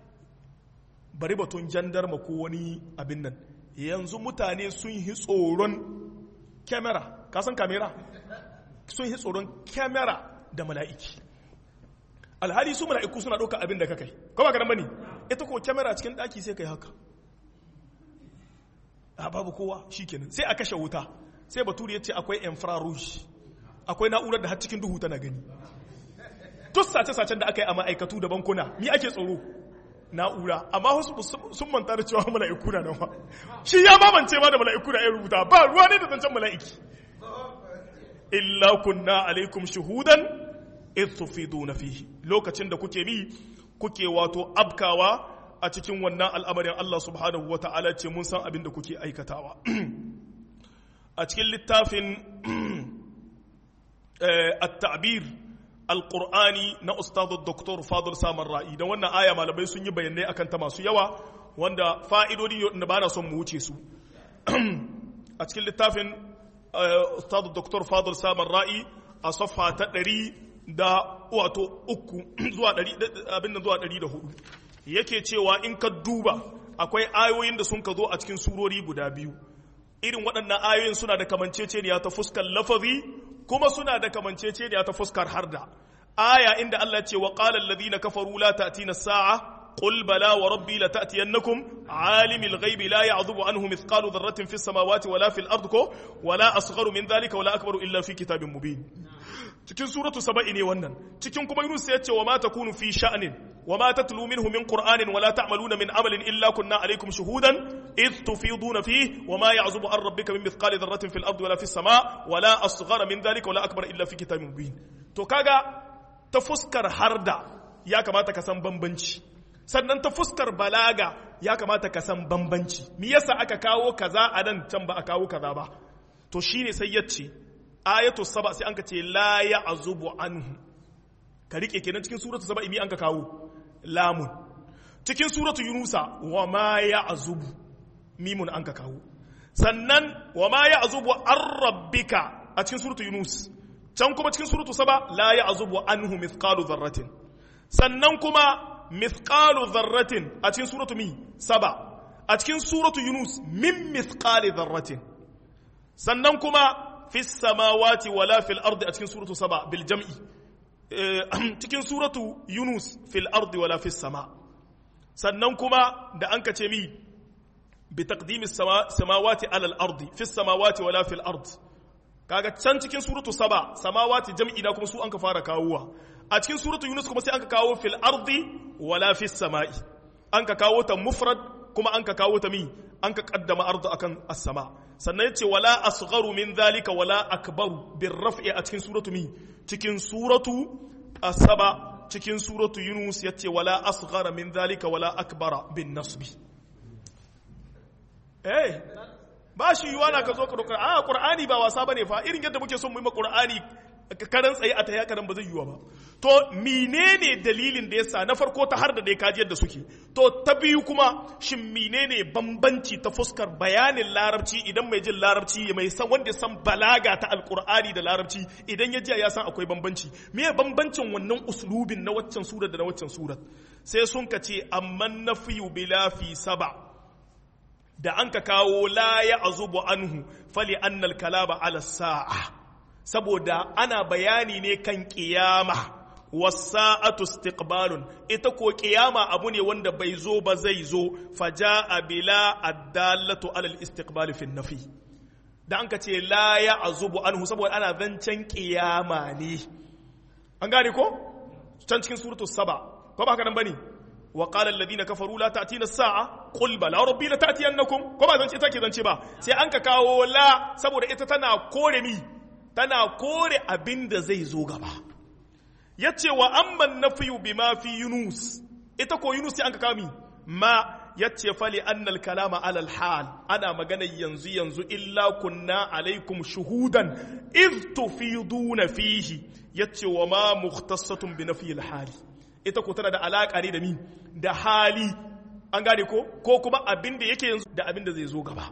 bari batun jandarma ko wani abin nan yanzu mutane sun yi tsoron kyamara ka san kamera sun yi tsoron kyamara da mala'iki alhali su mala'iku suna ɗauka abin da ka kai ko ba ka bane ita ko kyamara cikin ɗaki sai kai haka a babu kowa shikenan sai a kashe wuta sai baturi ya ce akwai infrarouge akwai na'urar da har cikin duhu tana gani duk sace-sacen da aka yi a ma'aikatu da bankuna ni ake tsoro na'ura amma wasu sun manta da cewa mala'iku na nan ba shi ya mamance ma da mala'iku na ya rubuta ba ruwa ne da zancen mala'iki illa kunna alaikum shuhudan idh tufiduna fihi lokacin da kuke bi kuke wato abkawa a cikin wannan al'amarin Allah subhanahu wata'ala ce mun san abin da kuke aikatawa a cikin littafin at-ta'bir alƙur'ani na ustadu doktor fadul samar ra'i da wannan aya malamai sun yi bayanai akan ta masu yawa wanda fa'idodi da ba na son mu wuce su a cikin littafin ustadu doktor fadul samar ra'i a safha ta ɗari da wato uku zuwa ɗari abin da zuwa ɗari da hudu yake cewa in ka duba akwai ayoyin da sun ka zo a cikin surori guda biyu irin waɗannan ayoyin suna da kamanceceniya ta fuskar lafazi kuma suna da kamanceceniya ta fuskar harda aya inda Allah ce wa qala alladhina kafaru la ta'tina as-sa'a قل بلى وربي لتأتينكم عالم الغيب لا يعذب عنه مثقال ذرة في السماوات ولا في الأرض ولا أصغر من ذلك ولا أكبر إلا في كتاب مبين cikin suratu saba'i ne wannan cikin kuma yunus ya ce wa ma takunu fi sha'nin wa ma tatlu minhu min qur'anin wa la ta'maluna min amalin illa kunna alaykum shuhudan id tufiduna fi wa ma ya'zubu an rabbika min mithqali dharratin fil ardi wala fis sama wa la asghara min dhalika wa la akbar illa fi kitabin mubin to kaga ta fuskar harda ya kamata ka san bambanci sannan ta fuskar balaga ya kamata ka san bambanci me yasa aka kawo kaza a nan can ba a kawo kaza ba to shine sai yace ayatu saba sai anka ce la ya'zubu anhu ka rike kenan cikin suratu saba imi anka kawo lamun cikin suratu yunusa wa ma ya'zubu mimun anka kawo sannan wa ma ya'zubu an rabbika a cikin suratu yunus can kuma cikin suratu saba la ya'zubu anhu mithqalu dharratin sannan kuma mithqalu dharratin a cikin suratu mi saba a cikin suratu yunus min mithqali dharratin sannan kuma fi samawati wala fil ardi a cikin suratu saba bil jam'i cikin suratu yunus fil ardi wala fis sama sannan kuma da an ka ce mi bi taqdimi samawati ala al ardi fis samawati wala fil ardi kaga can cikin suratu saba samawati jam'i na kuma su an ka fara kawowa a cikin suratu yunus kuma sai an ka kawo fil ardi wala fis sama'i an ka kawo ta mufrad kuma an ka kawo ta mi an ka kaddama ardu akan as-sama sannan yace wala asgharu min dhalika wala akbaru bir raf'i a cikin suratu mi cikin suratu as-saba cikin suratu yunus yace wala asghara min dhalika wala akbara bin nasbi eh ba shi yiwa na ka zo ka dokar a qur'ani ba wasa bane fa irin yadda muke son mu yi ma qur'ani karan tsaye a taya karan ba zai yiwa ba to menene dalilin da yasa na farko ta har da dai kaji yadda suke to ta biyu kuma shin menene bambanci ta fuskar bayanin larabci idan mai jin larabci mai san wanda san balaga ta alqur'ani da larabci idan ya ji ya san akwai bambanci me bambancin wannan uslubin na waccan surar da na waccan surar sai sun ka ce amman nafiyu bila fi saba da an ka kawo la ya azubu anhu fali annal kalaba ala sa'a saboda ana bayani ne kan kiyama wasa'atu istiqbalun ita ko kiyama abu ne wanda bai zo ba zai zo faja'a bila addallatu ala al-istiqbal fi nafi da an ka ce la ya azubu anhu saboda ana zancen kiyama ne an gane ko can cikin suratu saba ko ba haka nan bane وقال الذين كفروا لا تأتينا الساعة قل بلى ربي لتأتينكم كما زنci take zance ba sai an ka kawo la saboda ita tana kore mi tana kore abin da zai zo gaba yace wa amman nafiyu bima fi yunus ita ko yunus sai an ka kawo mi ma yace fali annal kalama alal hal ana magana yanzu yanzu illa kunna alaikum shuhudan iz tufiduna fihi yace wa ma mukhtassatun bi nafi al hali ita ko tana da alaƙa ne da mi da hali an gane ko ko kuma abin da yake yanzu da abin da zai zo gaba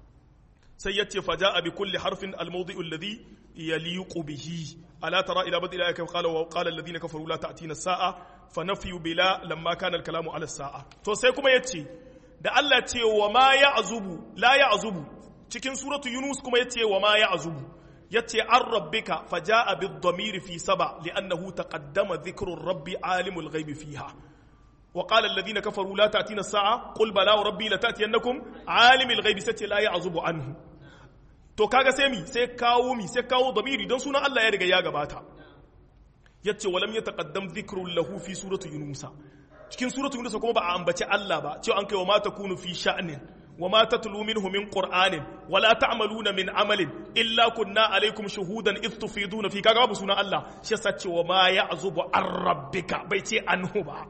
sai ya ce faja abi kulli harfin almawdi'u alladhi yaliqu bihi ala tara ila bad ila qala wa qala alladhina kafaru la ta'tina as-sa'a fa nafyu bila lamma kana al-kalamu ala as-sa'a to sai kuma yace da Allah ce wa ma ya'zubu la ya'zubu cikin suratu yunus kuma yace wa ma ya'zubu yace an rabbika faja'a bid-damir fi saba li'annahu taqaddama dhikru rabbi alimul ghaibi fiha wa qala alladhina kafaru la ta'tina as-sa'a qul bala wa rabbi la ta'tiyannakum alimul ghaibi sace la ya'zubu anhu to kaga sai mi sai kawo mi sai kawo damiri don sunan Allah ya riga ya gabata yace walam yataqaddam dhikru lahu fi surati yunus cikin suratu yunus kuma ba a ambaci Allah ba cewa an kai wa ma takunu fi sha'nin وما تتلو منه من قرآن ولا تعملون من عمل إلا كنا عليكم شهودا إذ تفيدون في كاغا سنة الله شسات وما يعزب عن ربك بيتي عنه با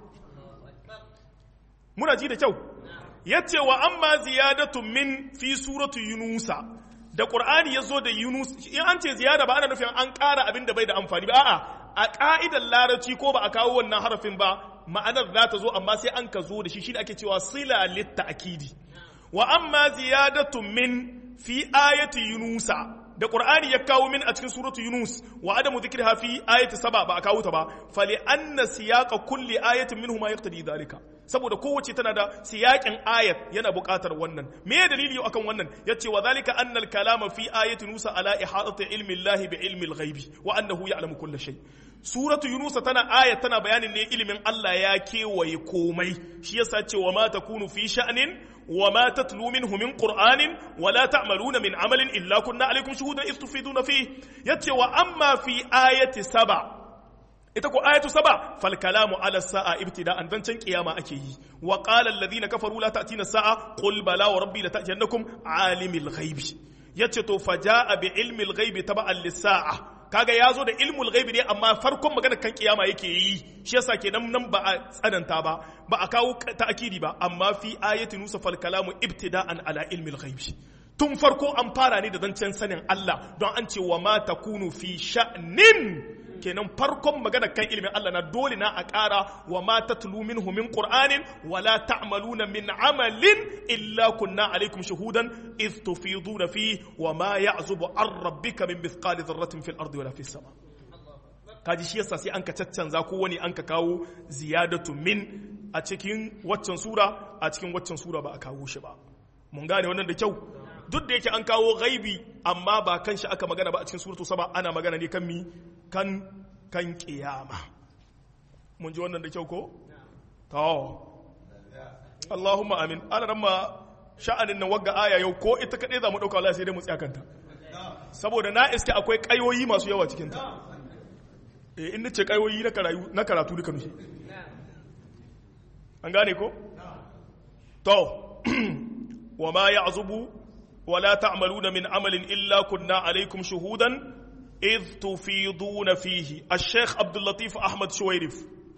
muna ji da kyau yace wa amma ziyadatu min fi suratu yunusa da qur'ani yazo da yunus in an ce ziyada ba ana nufin an ƙara abin da bai da amfani ba a'a a ka'idar larabci ko ba a kawo wannan harafin ba ma'anar za ta zo amma sai an ka zo da shi shi ake cewa sila litta akidi wa amma ziyadatu min fi ayati yunusa da qur'ani ya kawo min a cikin suratu yunus wa adamu dhikriha fi ayati saba ba a kawo ta ba fali anna siyaqa kulli ayatin minhu ma yaqtadi dhalika saboda kowace tana da siyaƙin ayat yana buƙatar wannan me ya dalili akan wannan yace wa zalika annal kalama fi ayati nusa ala ihadati ilmi llahi bi ilmi al-ghaibi wa annahu ya'lamu kull shay suratu yunusa tana aya tana bayanin ne ilimin Allah ya kewaye komai shi yasa ce wa ma takunu fi sha'nin wa ma tatlu minhu min qur'anin wa la ta'maluna min amalin illa kunna alaykum shuhudan iz tufiduna fi yace wa amma fi ayati saba ita ko ayatu saba fal kalamu ala sa'a ibtida'an dan can kiyama ake yi wa qala alladhina kafaru la ta'tina sa'a qul bala wa rabbi la ta'tiyannakum alimil ghaibi yace to faja'a bi ilmi al-ghaibi taba'an lis-sa'a kaga yazo da ilmul ghaibi ne amma farkon magana kan kiyama yake yi shi yasa kenan nan ba a tsananta ba ba a kawo ta'kidi ba amma fi ayati nusa fal kalamu ibtida'an ala ilmi al-ghaibi tun farko an fara ne da zancen sanin Allah don an ce wa ma takunu fi sha'nin kenan farkon magana kan ilimin Allah na dole na a ƙara wa ma tatlu minhu min qur'anin wa la ta'maluna min amalin illa kunna alaikum shuhudan iz tufiduna fi wa ma ya'zubu an rabbika min mithqali dharratin fil ardi wala fis sama kaji shi yasa sai an ka caccanza ko wani an ka kawo ziyadatu min a cikin waccan sura a cikin waccan sura ba a kawo shi ba mun gane wannan da kyau duk da yake an kawo gaibi amma ba kan shi aka magana ba a cikin suratu saba ana magana ne kan mi kan kan kiyama mun ji wannan da kyau ko to Allahumma amin ana nan ma sha'anin nan wagga aya yau ko ita kadai za mu dauka Allah sai dai mu tsaya kanta saboda na iske akwai kayoyi masu yawa cikin ta eh in nace kayoyi na karatu na karatu duka nushi an gane ko to wa ma ya'zubu ولا تعملون من عمل إلا كنا عليكم شهودا إذ تفيضون فيه الشيخ عبد اللطيف أحمد شويرف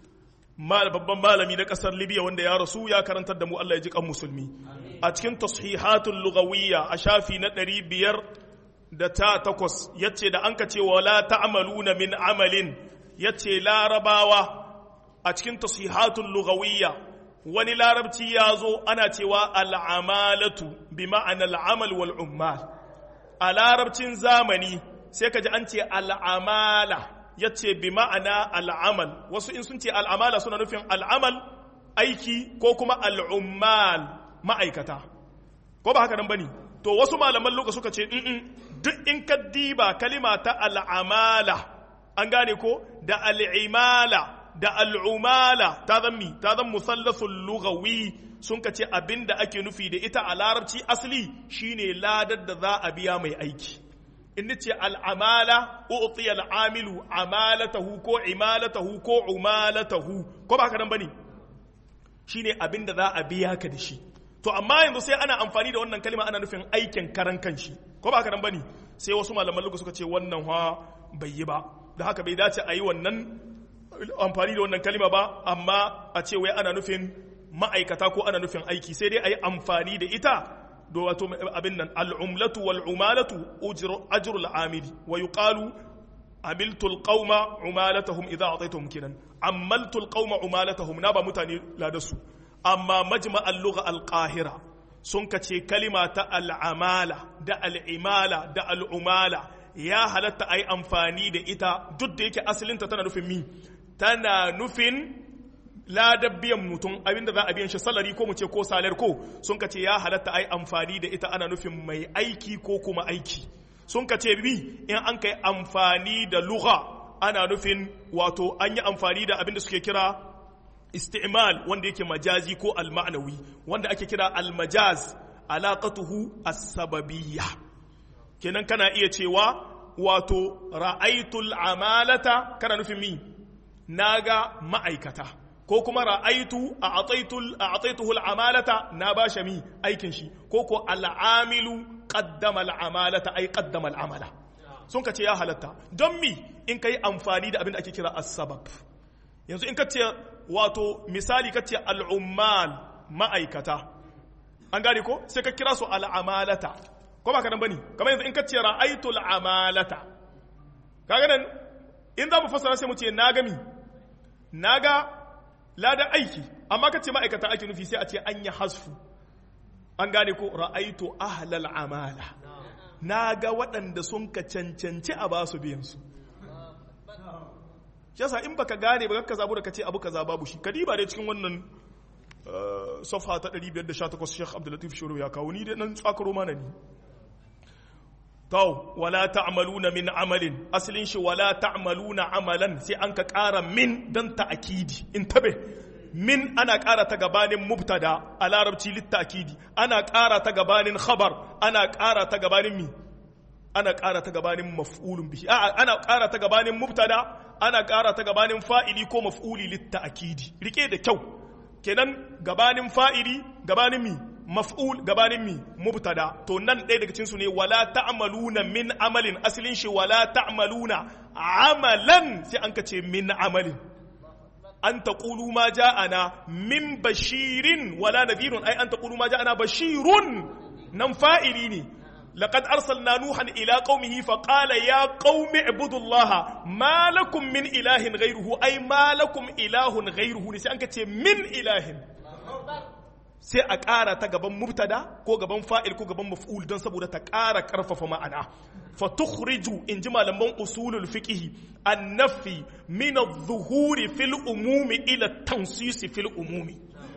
mal babban malami na kasar libya wanda ya rasu ya karantar da mu Allah ya ji kan musulmi a cikin tashihatul lugawiyya a shafi na ɗari biyar da ta takwas yace da an ka ce wala ta'maluna min amalin yace larabawa a cikin tashihatul lugawiyya wani larabci ya zo ana cewa al'amalatu bi ma'ana al'amal wal ummal a larabcin zamani sai ka ji an ce al'amala ya ce bi ma'ana al'amal wasu in sun ce al'amala suna nufin al'amal aiki ko kuma al'ummal ma'aikata ko ba haka nan ba ne to wasu malaman loka suka ce duk in ka diba kalima ta al'amala an gane ko da al'imala da al'umala ta zan mi ta zan musallasul lugawi sun ka ce abin da ake nufi da ita a larabci asali shine ladar da za a biya mai aiki in ce al'amala u'ti al'amilu amalatahu ko imalatahu ko umalatahu ko ba haka nan bane shine abin da za a biya ka da shi to amma yanzu sai ana amfani da wannan kalma ana nufin aikin karan kanshi ko ba haka nan bane sai wasu malaman lugu suka ce wannan ha bai yi ba da haka bai dace a yi wannan amfani da wannan kalima ba amma a ce wai ana nufin ma'aikata ko ana nufin aiki sai dai a yi amfani da ita do wato abin nan al'umlatu wal umalatu ajru al'amili wa yuqalu amiltu alqauma umalatahum idza ataytuhum kinan amaltu alqauma umalatahum na ba mutane ladasu amma majma' al-lugha al-qahira sun kace kalima ta al'amala da al'imala da al'umala ya halatta a yi amfani da ita duk da yake asalinta tana nufin mi tana nufin ladar biyan mutum abinda za a biyan shi salari ko mu ce ko salar ko sun ka ce ya halatta a yi amfani da ita ana nufin mai aiki ko kuma aiki sun ka ce bi in an kai amfani da lugha ana nufin wato an yi amfani da abinda suke kira isti'mal wanda yake majazi ko alma'nawi wanda ake kira almajaz alaqatuhu as-sababiyya kenan kana iya cewa wato ra'aitul amalata kana nufin mi naga ma'aikata ko kuma ra'aitu a ataitul a ataituhu al'amalata na ba shi mi aikin shi ko ko al'amilu qaddama al'amalata ai qaddama al'amala sun ka ce ya halatta don mi in kai amfani da abin da ake kira as-sabab yanzu in ka ce wato misali ka ce al'ummal ma'aikata an gane ko sai ka kira su al'amalata ko ba ka nan bane kamar yanzu in ka ce ra'aitul amalata kaga nan in za mu fassara sai mu ce na gami na ga ladan aiki amma ka ce ma'aikata ake nufi sai a ce an yi hasfu an gane ko ra'aitu ahlal amala na ga waɗanda sun ka cancanci a basu biyan su yasa in baka gane ba ka zabu da ka ce abu kaza babu shi kadiba dai cikin wannan safha ta 518 Sheikh Abdul Latif Shuru ya kawo ni dai nan tsakaro mana ni to wala ta'maluna min amalin asalin shi wala ta'maluna amalan sai an ka ƙara min dan ta'akidi in tabe min ana ƙara ta gabanin mubtada a larabci littakidi ana ƙara ta gabanin khabar ana ƙara ta gabanin mi ana ƙara ta gabanin maf'ulun bihi a ana ƙara ta gabanin mubtada ana ƙara ta gabanin fa'ili ko maf'uli littakidi rike da kyau kenan gabanin fa'ili gabanin mi maf'ul gabanin mi mubtada to nan ɗaya daga cinsu ne wala ta'maluna min amalin asalin shi wala ta'maluna amalan sai an ka ce min amalin an taqulu ma ja'ana min bashirin wala nadhirun ai an taqulu ma ja'ana bashirun nan fa'ili ne لقد أرسلنا نوحا إلى قومه فقال يا قوم اعبدوا الله ما لكم من إله غيره أي ما لكم إله غيره نسي أنك من إله sai a ƙara ta gaban mubtada ko gaban fa'il ko gaban maf'ul don saboda ta ƙara ƙarfafa ma'ana fa tukhriju in ji malaman usulul fiqh an-nafi min adh-dhuhuri fil umumi ila tansisi fil umumi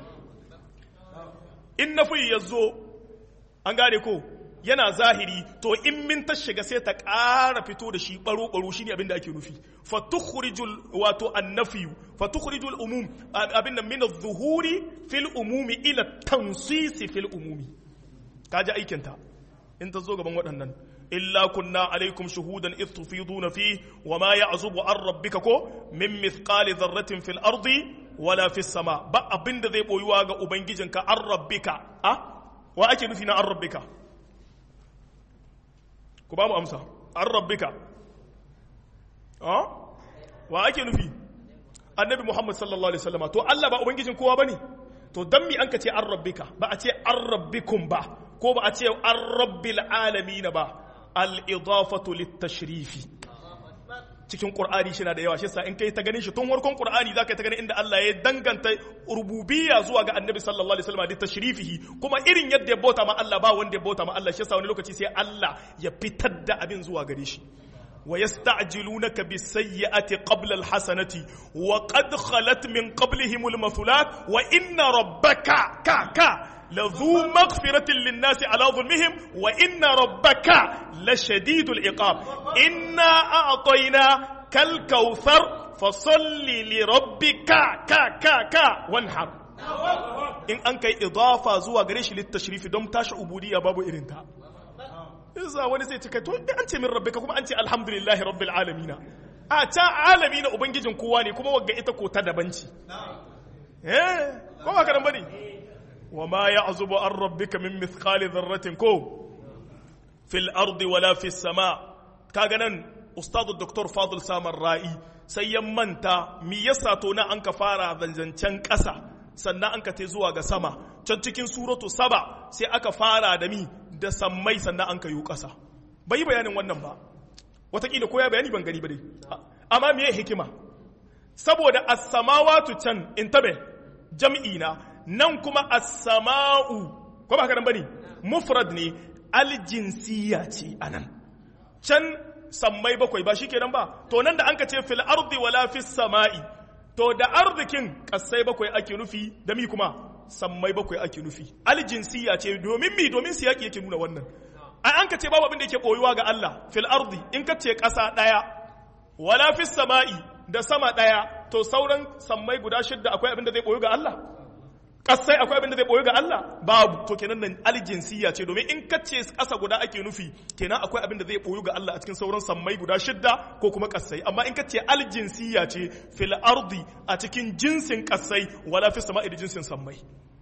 in nafi yazo an gane ko yana zahiri to in min ta shiga sai ta ƙara fito da shi baro baro shine abin da ake nufi fa tukhrijul wato annafi fa tukhrijul umum abin nan min adh-dhuhuri fil umumi ila tansisi fil umumi kaji aikin ta in ta zo gaban waɗannan illa kunna alaikum shuhudan id tufiduna fi wa ma ya'zubu an rabbika ko min mithqali dharratin fil ardi wala fis sama ba abin da zai boyuwa ga ubangijinka an rabbika a wa ake nufi na an rabbika ku ba mu amsa an rabbika wa ake nufi annabi muhammad sallallahu alaihi wasallam to Allah ba ubangijin kowa bane to dan mi an ka ce an rabbika ba a ce an rabbikum ba ko ba a ce an rabbil alamin ba al idafatu lit tashrifi cikin qur'ani shi na da yawa shi yasa in kai ta ganin shi tun warkon qur'ani zaka ta ganin inda Allah ya danganta rububiyya zuwa ga annabi sallallahu alaihi wasallam da tashrifihi kuma irin yadda ya bauta ma Allah ba wanda ya bauta ma Allah shi yasa wani lokaci sai Allah ya fitar da abin zuwa gare shi wa yasta'jilunaka bis-sayyi'ati qabla al-hasanati wa qad khalat min qablihim al-mathulat wa inna rabbaka ka ka لذو مغفرة للناس على ظلمهم وإن ربك لشديد العقاب إنا أعطيناك الكوثر فصل لربك كا كا كا وانحر in an kai idafa zuwa gare shi littashrifi don tashi ubudiyya babu irin ta isa wani sai cika to an ce min rabbika kuma an ce alhamdulillahi rabbil alamin a ta alamina ubangijin kowa ne kuma wagga ita ko ta dabanci eh ko ba ka bane وما يعزب عن ربك من مثقال ذرة كو في الأرض ولا في السماء كاغنن أستاذ الدكتور فاضل سامر رائي سيمنتا مي يساتونا أنك فارا ذنزنچن كسا sannan an ka te zuwa ga sama can cikin suratu saba sai aka fara da mi da sammai sannan an ka yi ƙasa bai yi bayanin wannan ba watakila ko ya bayani ban gani ba dai amma me hikima saboda as-samawatu can intabe jam'i na nan kuma as-sama'u ko ba haka nan bane mufrad ne aljinsiya ce anan can sammai bakwai ba shikenan ba to nan da anka ce fil ardi wala fis sama'i to da arzikin kasai bakwai ake nufi da mi kuma sammai bakwai ake nufi aljinsiya ce domin mi domin siyaki yake nuna wannan ai an ka ce babu abin da yake koyuwa ga Allah fil ardi in ka ce kasa daya wala fis sama'i da sama daya to sauran sammai guda shidda akwai abin da zai koyu ga Allah kasai akwai abin da zai boye ga Allah babu to kenan nan aljinsiya ce domin in kace kasa guda ake nufi kenan akwai abin da zai boye ga Allah a cikin sauran sammai guda shidda ko kuma kasai amma in kace aljinsiya ce fil ardi a cikin jinsin kasai wala fi sama'i da jinsin sammai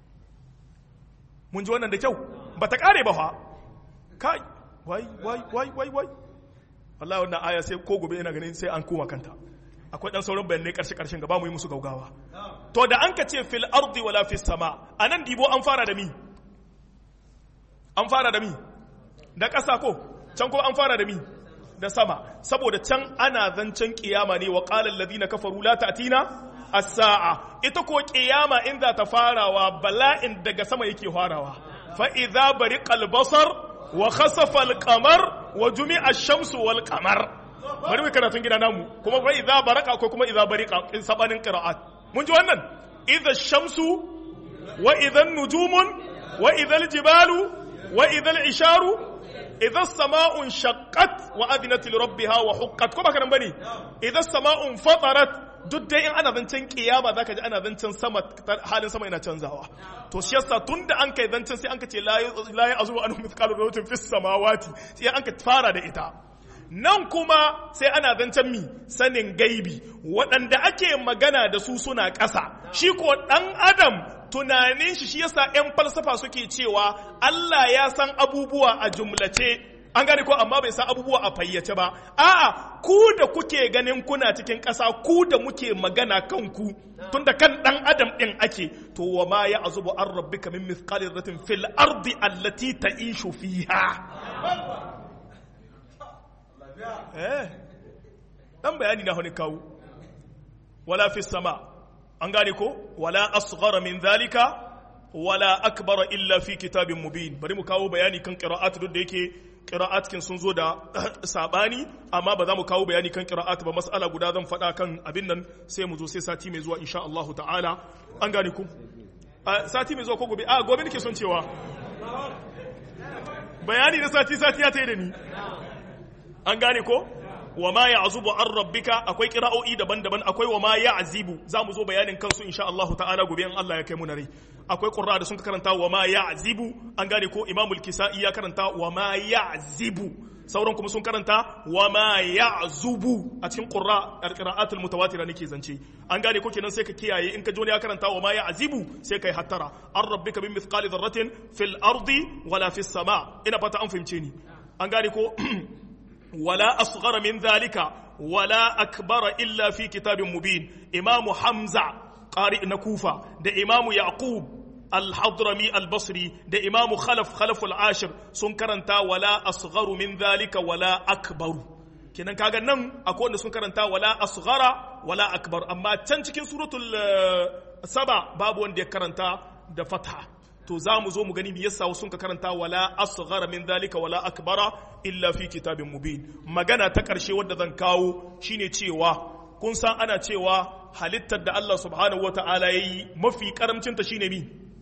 mun ji wannan da kyau ba ta kare ba fa kai wai wai wai wai wai wallahi wannan aya sai ko gobe ina ganin sai an koma kanta akwai dan sauran bayanai karshe karshen gaba mu yi musu gaugawa to da an ka ce fil ardi wala fis sama anan dibo an fara da mi an fara da mi da ƙasa ko can ko an fara da mi da sama saboda can ana zancen kiyama ne wa qala alladhina kafaru la ta'tina as-sa'a ita ko kiyama in za ta farawa bala'in daga sama yake farawa fa idza bariqal basar wa khasafa al-qamar wa jumi'a ash-shamsu wal qamar bari mu karatun gida namu kuma fa idza baraka ko kuma idza bariqa in sabanin qira'at mun ji wannan idza shamsu wa idza nujumun wa idza jibalu wa idza isharu idan sama'un shaqqat wa adinat li rabbiha wa huqqat ko baka nan bane idan sama'un fatarat duk dai in ana zancen kiyama zaka ji ana zancen sama halin sama yana canzawa to shi yasa tunda an kai zancen sai an ka ce la ya azu an mithqalu dharratin fis samawati sai an ka fara da ita nan kuma sai ana zancen mi sanin gaibi waɗanda ake magana da su suna ƙasa shi ko ɗan adam tunanin shi shi yasa 'yan falsafa suke cewa Allah ya san abubuwa a jumlace an gane ko amma bai san abubuwa a fayyace ba a'a ku da kuke ganin kuna cikin ƙasa ku da muke magana kanku tunda kan ɗan adam ɗin ake to wa ma ya azubu an rabbika min mithqali dharratin fil ardi allati ta'ishu fiha eh dan bayani na wani kawo wala fi sama an gane ko wala asghara min zalika wala akbara illa fi kitabin mubin bari mu kawo bayani kan qira'at duk da yake qira'at kin sun zo da sabani amma ba za mu kawo bayani kan qira'at ba mas'ala guda zan faɗa kan abin nan sai mu zo sai sati mai zuwa insha Allah ta'ala an gane ku sati mai zuwa ko gobe a gobe nake son cewa bayani na sati sati ya tayi da ni an gane ko wa ma ya'zubu an rabbika akwai kira'o'i daban-daban akwai wa ma ya'zibu za mu zo bayanin kansu insha Allah ta'ala gobe in Allah ya kai mu na rai akwai qurra da sun karanta wa ma ya'zibu an gane ko imamul kisa'i ya karanta wa ma ya'zibu sauran kuma sun karanta wa ma ya'zubu a cikin qurra al-qira'atul mutawatira nake zance an gane ko kenan sai ka kiyaye in ka ji wani ya karanta wa ma ya'zibu sai kai hattara an rabbika min mithqali dharratin fil ardi wala fis sama ina fata an fahimce ni an gane ko ولا أصغر من ذلك ولا أكبر إلا في كتاب مبين إمام حمزة قارئ نكوفة ده إمام يعقوب الحضرمي البصري ده إمام خلف خلف العاشر سنكرنتا ولا أصغر من ذلك ولا أكبر kenan kaga nan akwai wanda sun karanta wala asghara wala akbar amma can cikin suratul saba babu wanda ya karanta da fatha to za mu zo mu gani yasa sun ka karanta wala asghara min zalika wala akbara illa fi kitabin mubin magana ta karshe wadda zan kawo shine cewa kun san ana cewa halittar da Allah subhanahu wata'ala yayi mafi karamcin ta shine mi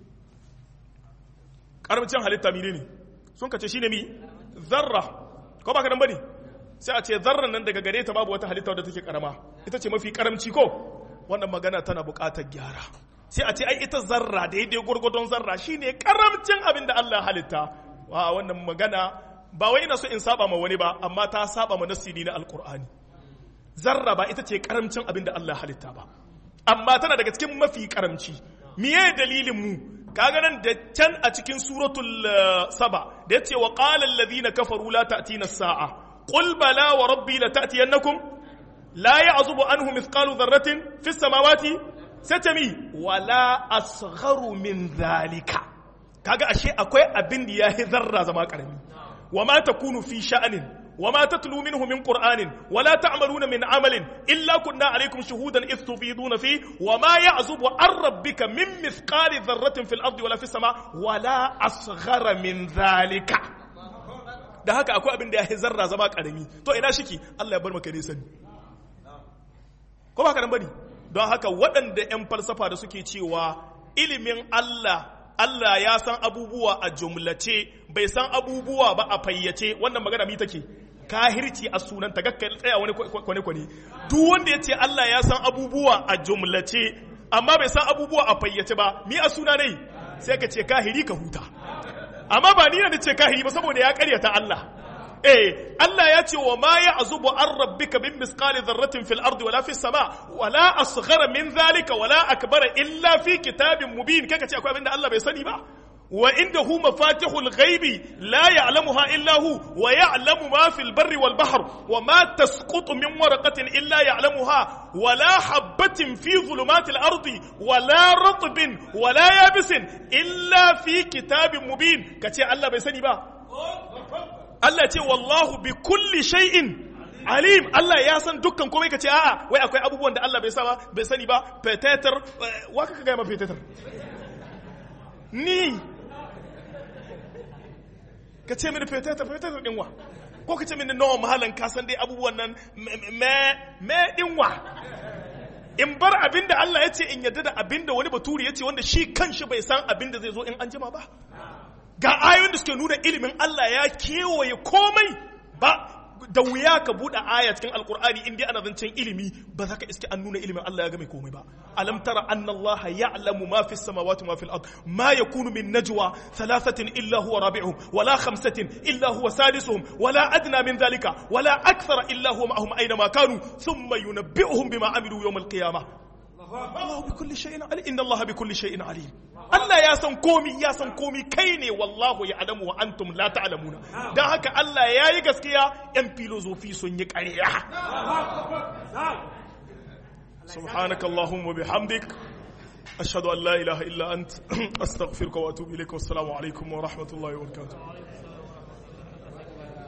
karamcin halitta mine ne sun ka ce shine mi zarra ko ba ka nan bane sai a ce zarran nan daga gare ta babu wata halitta wadda take karama ita ce mafi karamci ko wannan magana tana buƙatar gyara sai a ce ai ita zarra daidai gwargwadon zarra shine karamcin abin da Allah halitta wa wannan magana ba wai ina so in saba ma wani ba amma ta saba ma nasiri na alkur'ani zarra ba ita ce karamcin abin da Allah halitta ba amma tana daga cikin mafi karamci miye dalilin mu kaga nan da can a cikin suratul saba da yace wa qala alladhina kafaru la ta'tina as-sa'a qul bala wa rabbi la ta'tiyannakum la ya'zubu anhu mithqalu dharratin fis samawati satami wala asgharu min zalika kaga ashe akwai abin da yahi zarra zama karami wa ma takunu fi sha'anin wa ma tatlu minhu min qur'anin wa la ta'maluna min amalin illa kunna alaykum shuhudan idh tufiduna fi wa ma ya'zubu an rabbika min mithqali dharratin fil ardi wala fis sama wala asghara min zalika da haka akwai abin da yahi zarra zama karami to ina shiki Allah ya bar maka ne sani ko ba ka nan bane don haka waɗanda 'yan falsafa da suke cewa ilimin Allah Allah ya san abubuwa a jumlace bai san abubuwa ba a fayyace wannan magana mi take kahirci a sunan ta gakka tsaya wani kwane kwane duk wanda ya ce Allah ya san abubuwa a jumlace amma bai san abubuwa a fayyace ba mi a suna ne sai ka ce kahiri ka huta amma ba ni da ce kahiri ba saboda ya karyata Allah eh Allah ya ce wa ma ya azubu an rabbika bin misqali dharratin fil ardi wala fis sama wala asghara min zalika wala akbara illa fi kitabin mubin kaka ce akwai abinda Allah bai sani ba wa indahu mafatihul ghaibi la ya'lamuha illa hu wa ya'lamu ma fil barri wal bahr wa ma tasqutu min waraqatin illa ya'lamuha wala habatin fi dhulumatil ardi wala ratbin wala yabisin illa fi kitabin mubin kace Allah bai sani ba Allah ce wallahu bi kulli shay'in alim Allah ya san dukkan komai kace a'a wai akwai abubuwan da Allah bai sa bai sani ba petetar wa kaka ga ma petetar ni kace mini petetar petetar din wa ko kace mini nawa mahalan ka san dai abubuwan nan me me din wa in bar abinda Allah ya ce in yadda da abinda wani baturi ya ce wanda shi kanshi bai san abinda zai zo in an jima ba ga ayoyin da suke nuna ilimin Allah ya kewaye komai ba da wuya ka buɗe aya cikin alkur'ani in dai ana zancen ilimi ba za ka iske an nuna ilimin Allah ya game komai ba alam tara anna Allah ya'lamu ma fi samawati ma fil ard ma yakunu min najwa thalathatin illa huwa rabi'uhum wala khamsatin illa huwa sadisuhum wala adna min dhalika wala akthara illa huwa ma'ahum aina ma kanu thumma yunabbi'uhum bima amilu yawm al-qiyamah Allah bi kulli shay'in alim inna Allah bi kulli shay'in alim Allah ya san komi ya san komi kai ne wallahu ya alamu wa antum la ta'lamuna dan haka Allah ya yi gaskiya yan filozofi sun yi ƙarya subhanaka allahumma bihamdik ashhadu an la ilaha illa ant astaghfiruka wa atubu ilaik wassalamu alaikum wa rahmatullahi wa barakatuh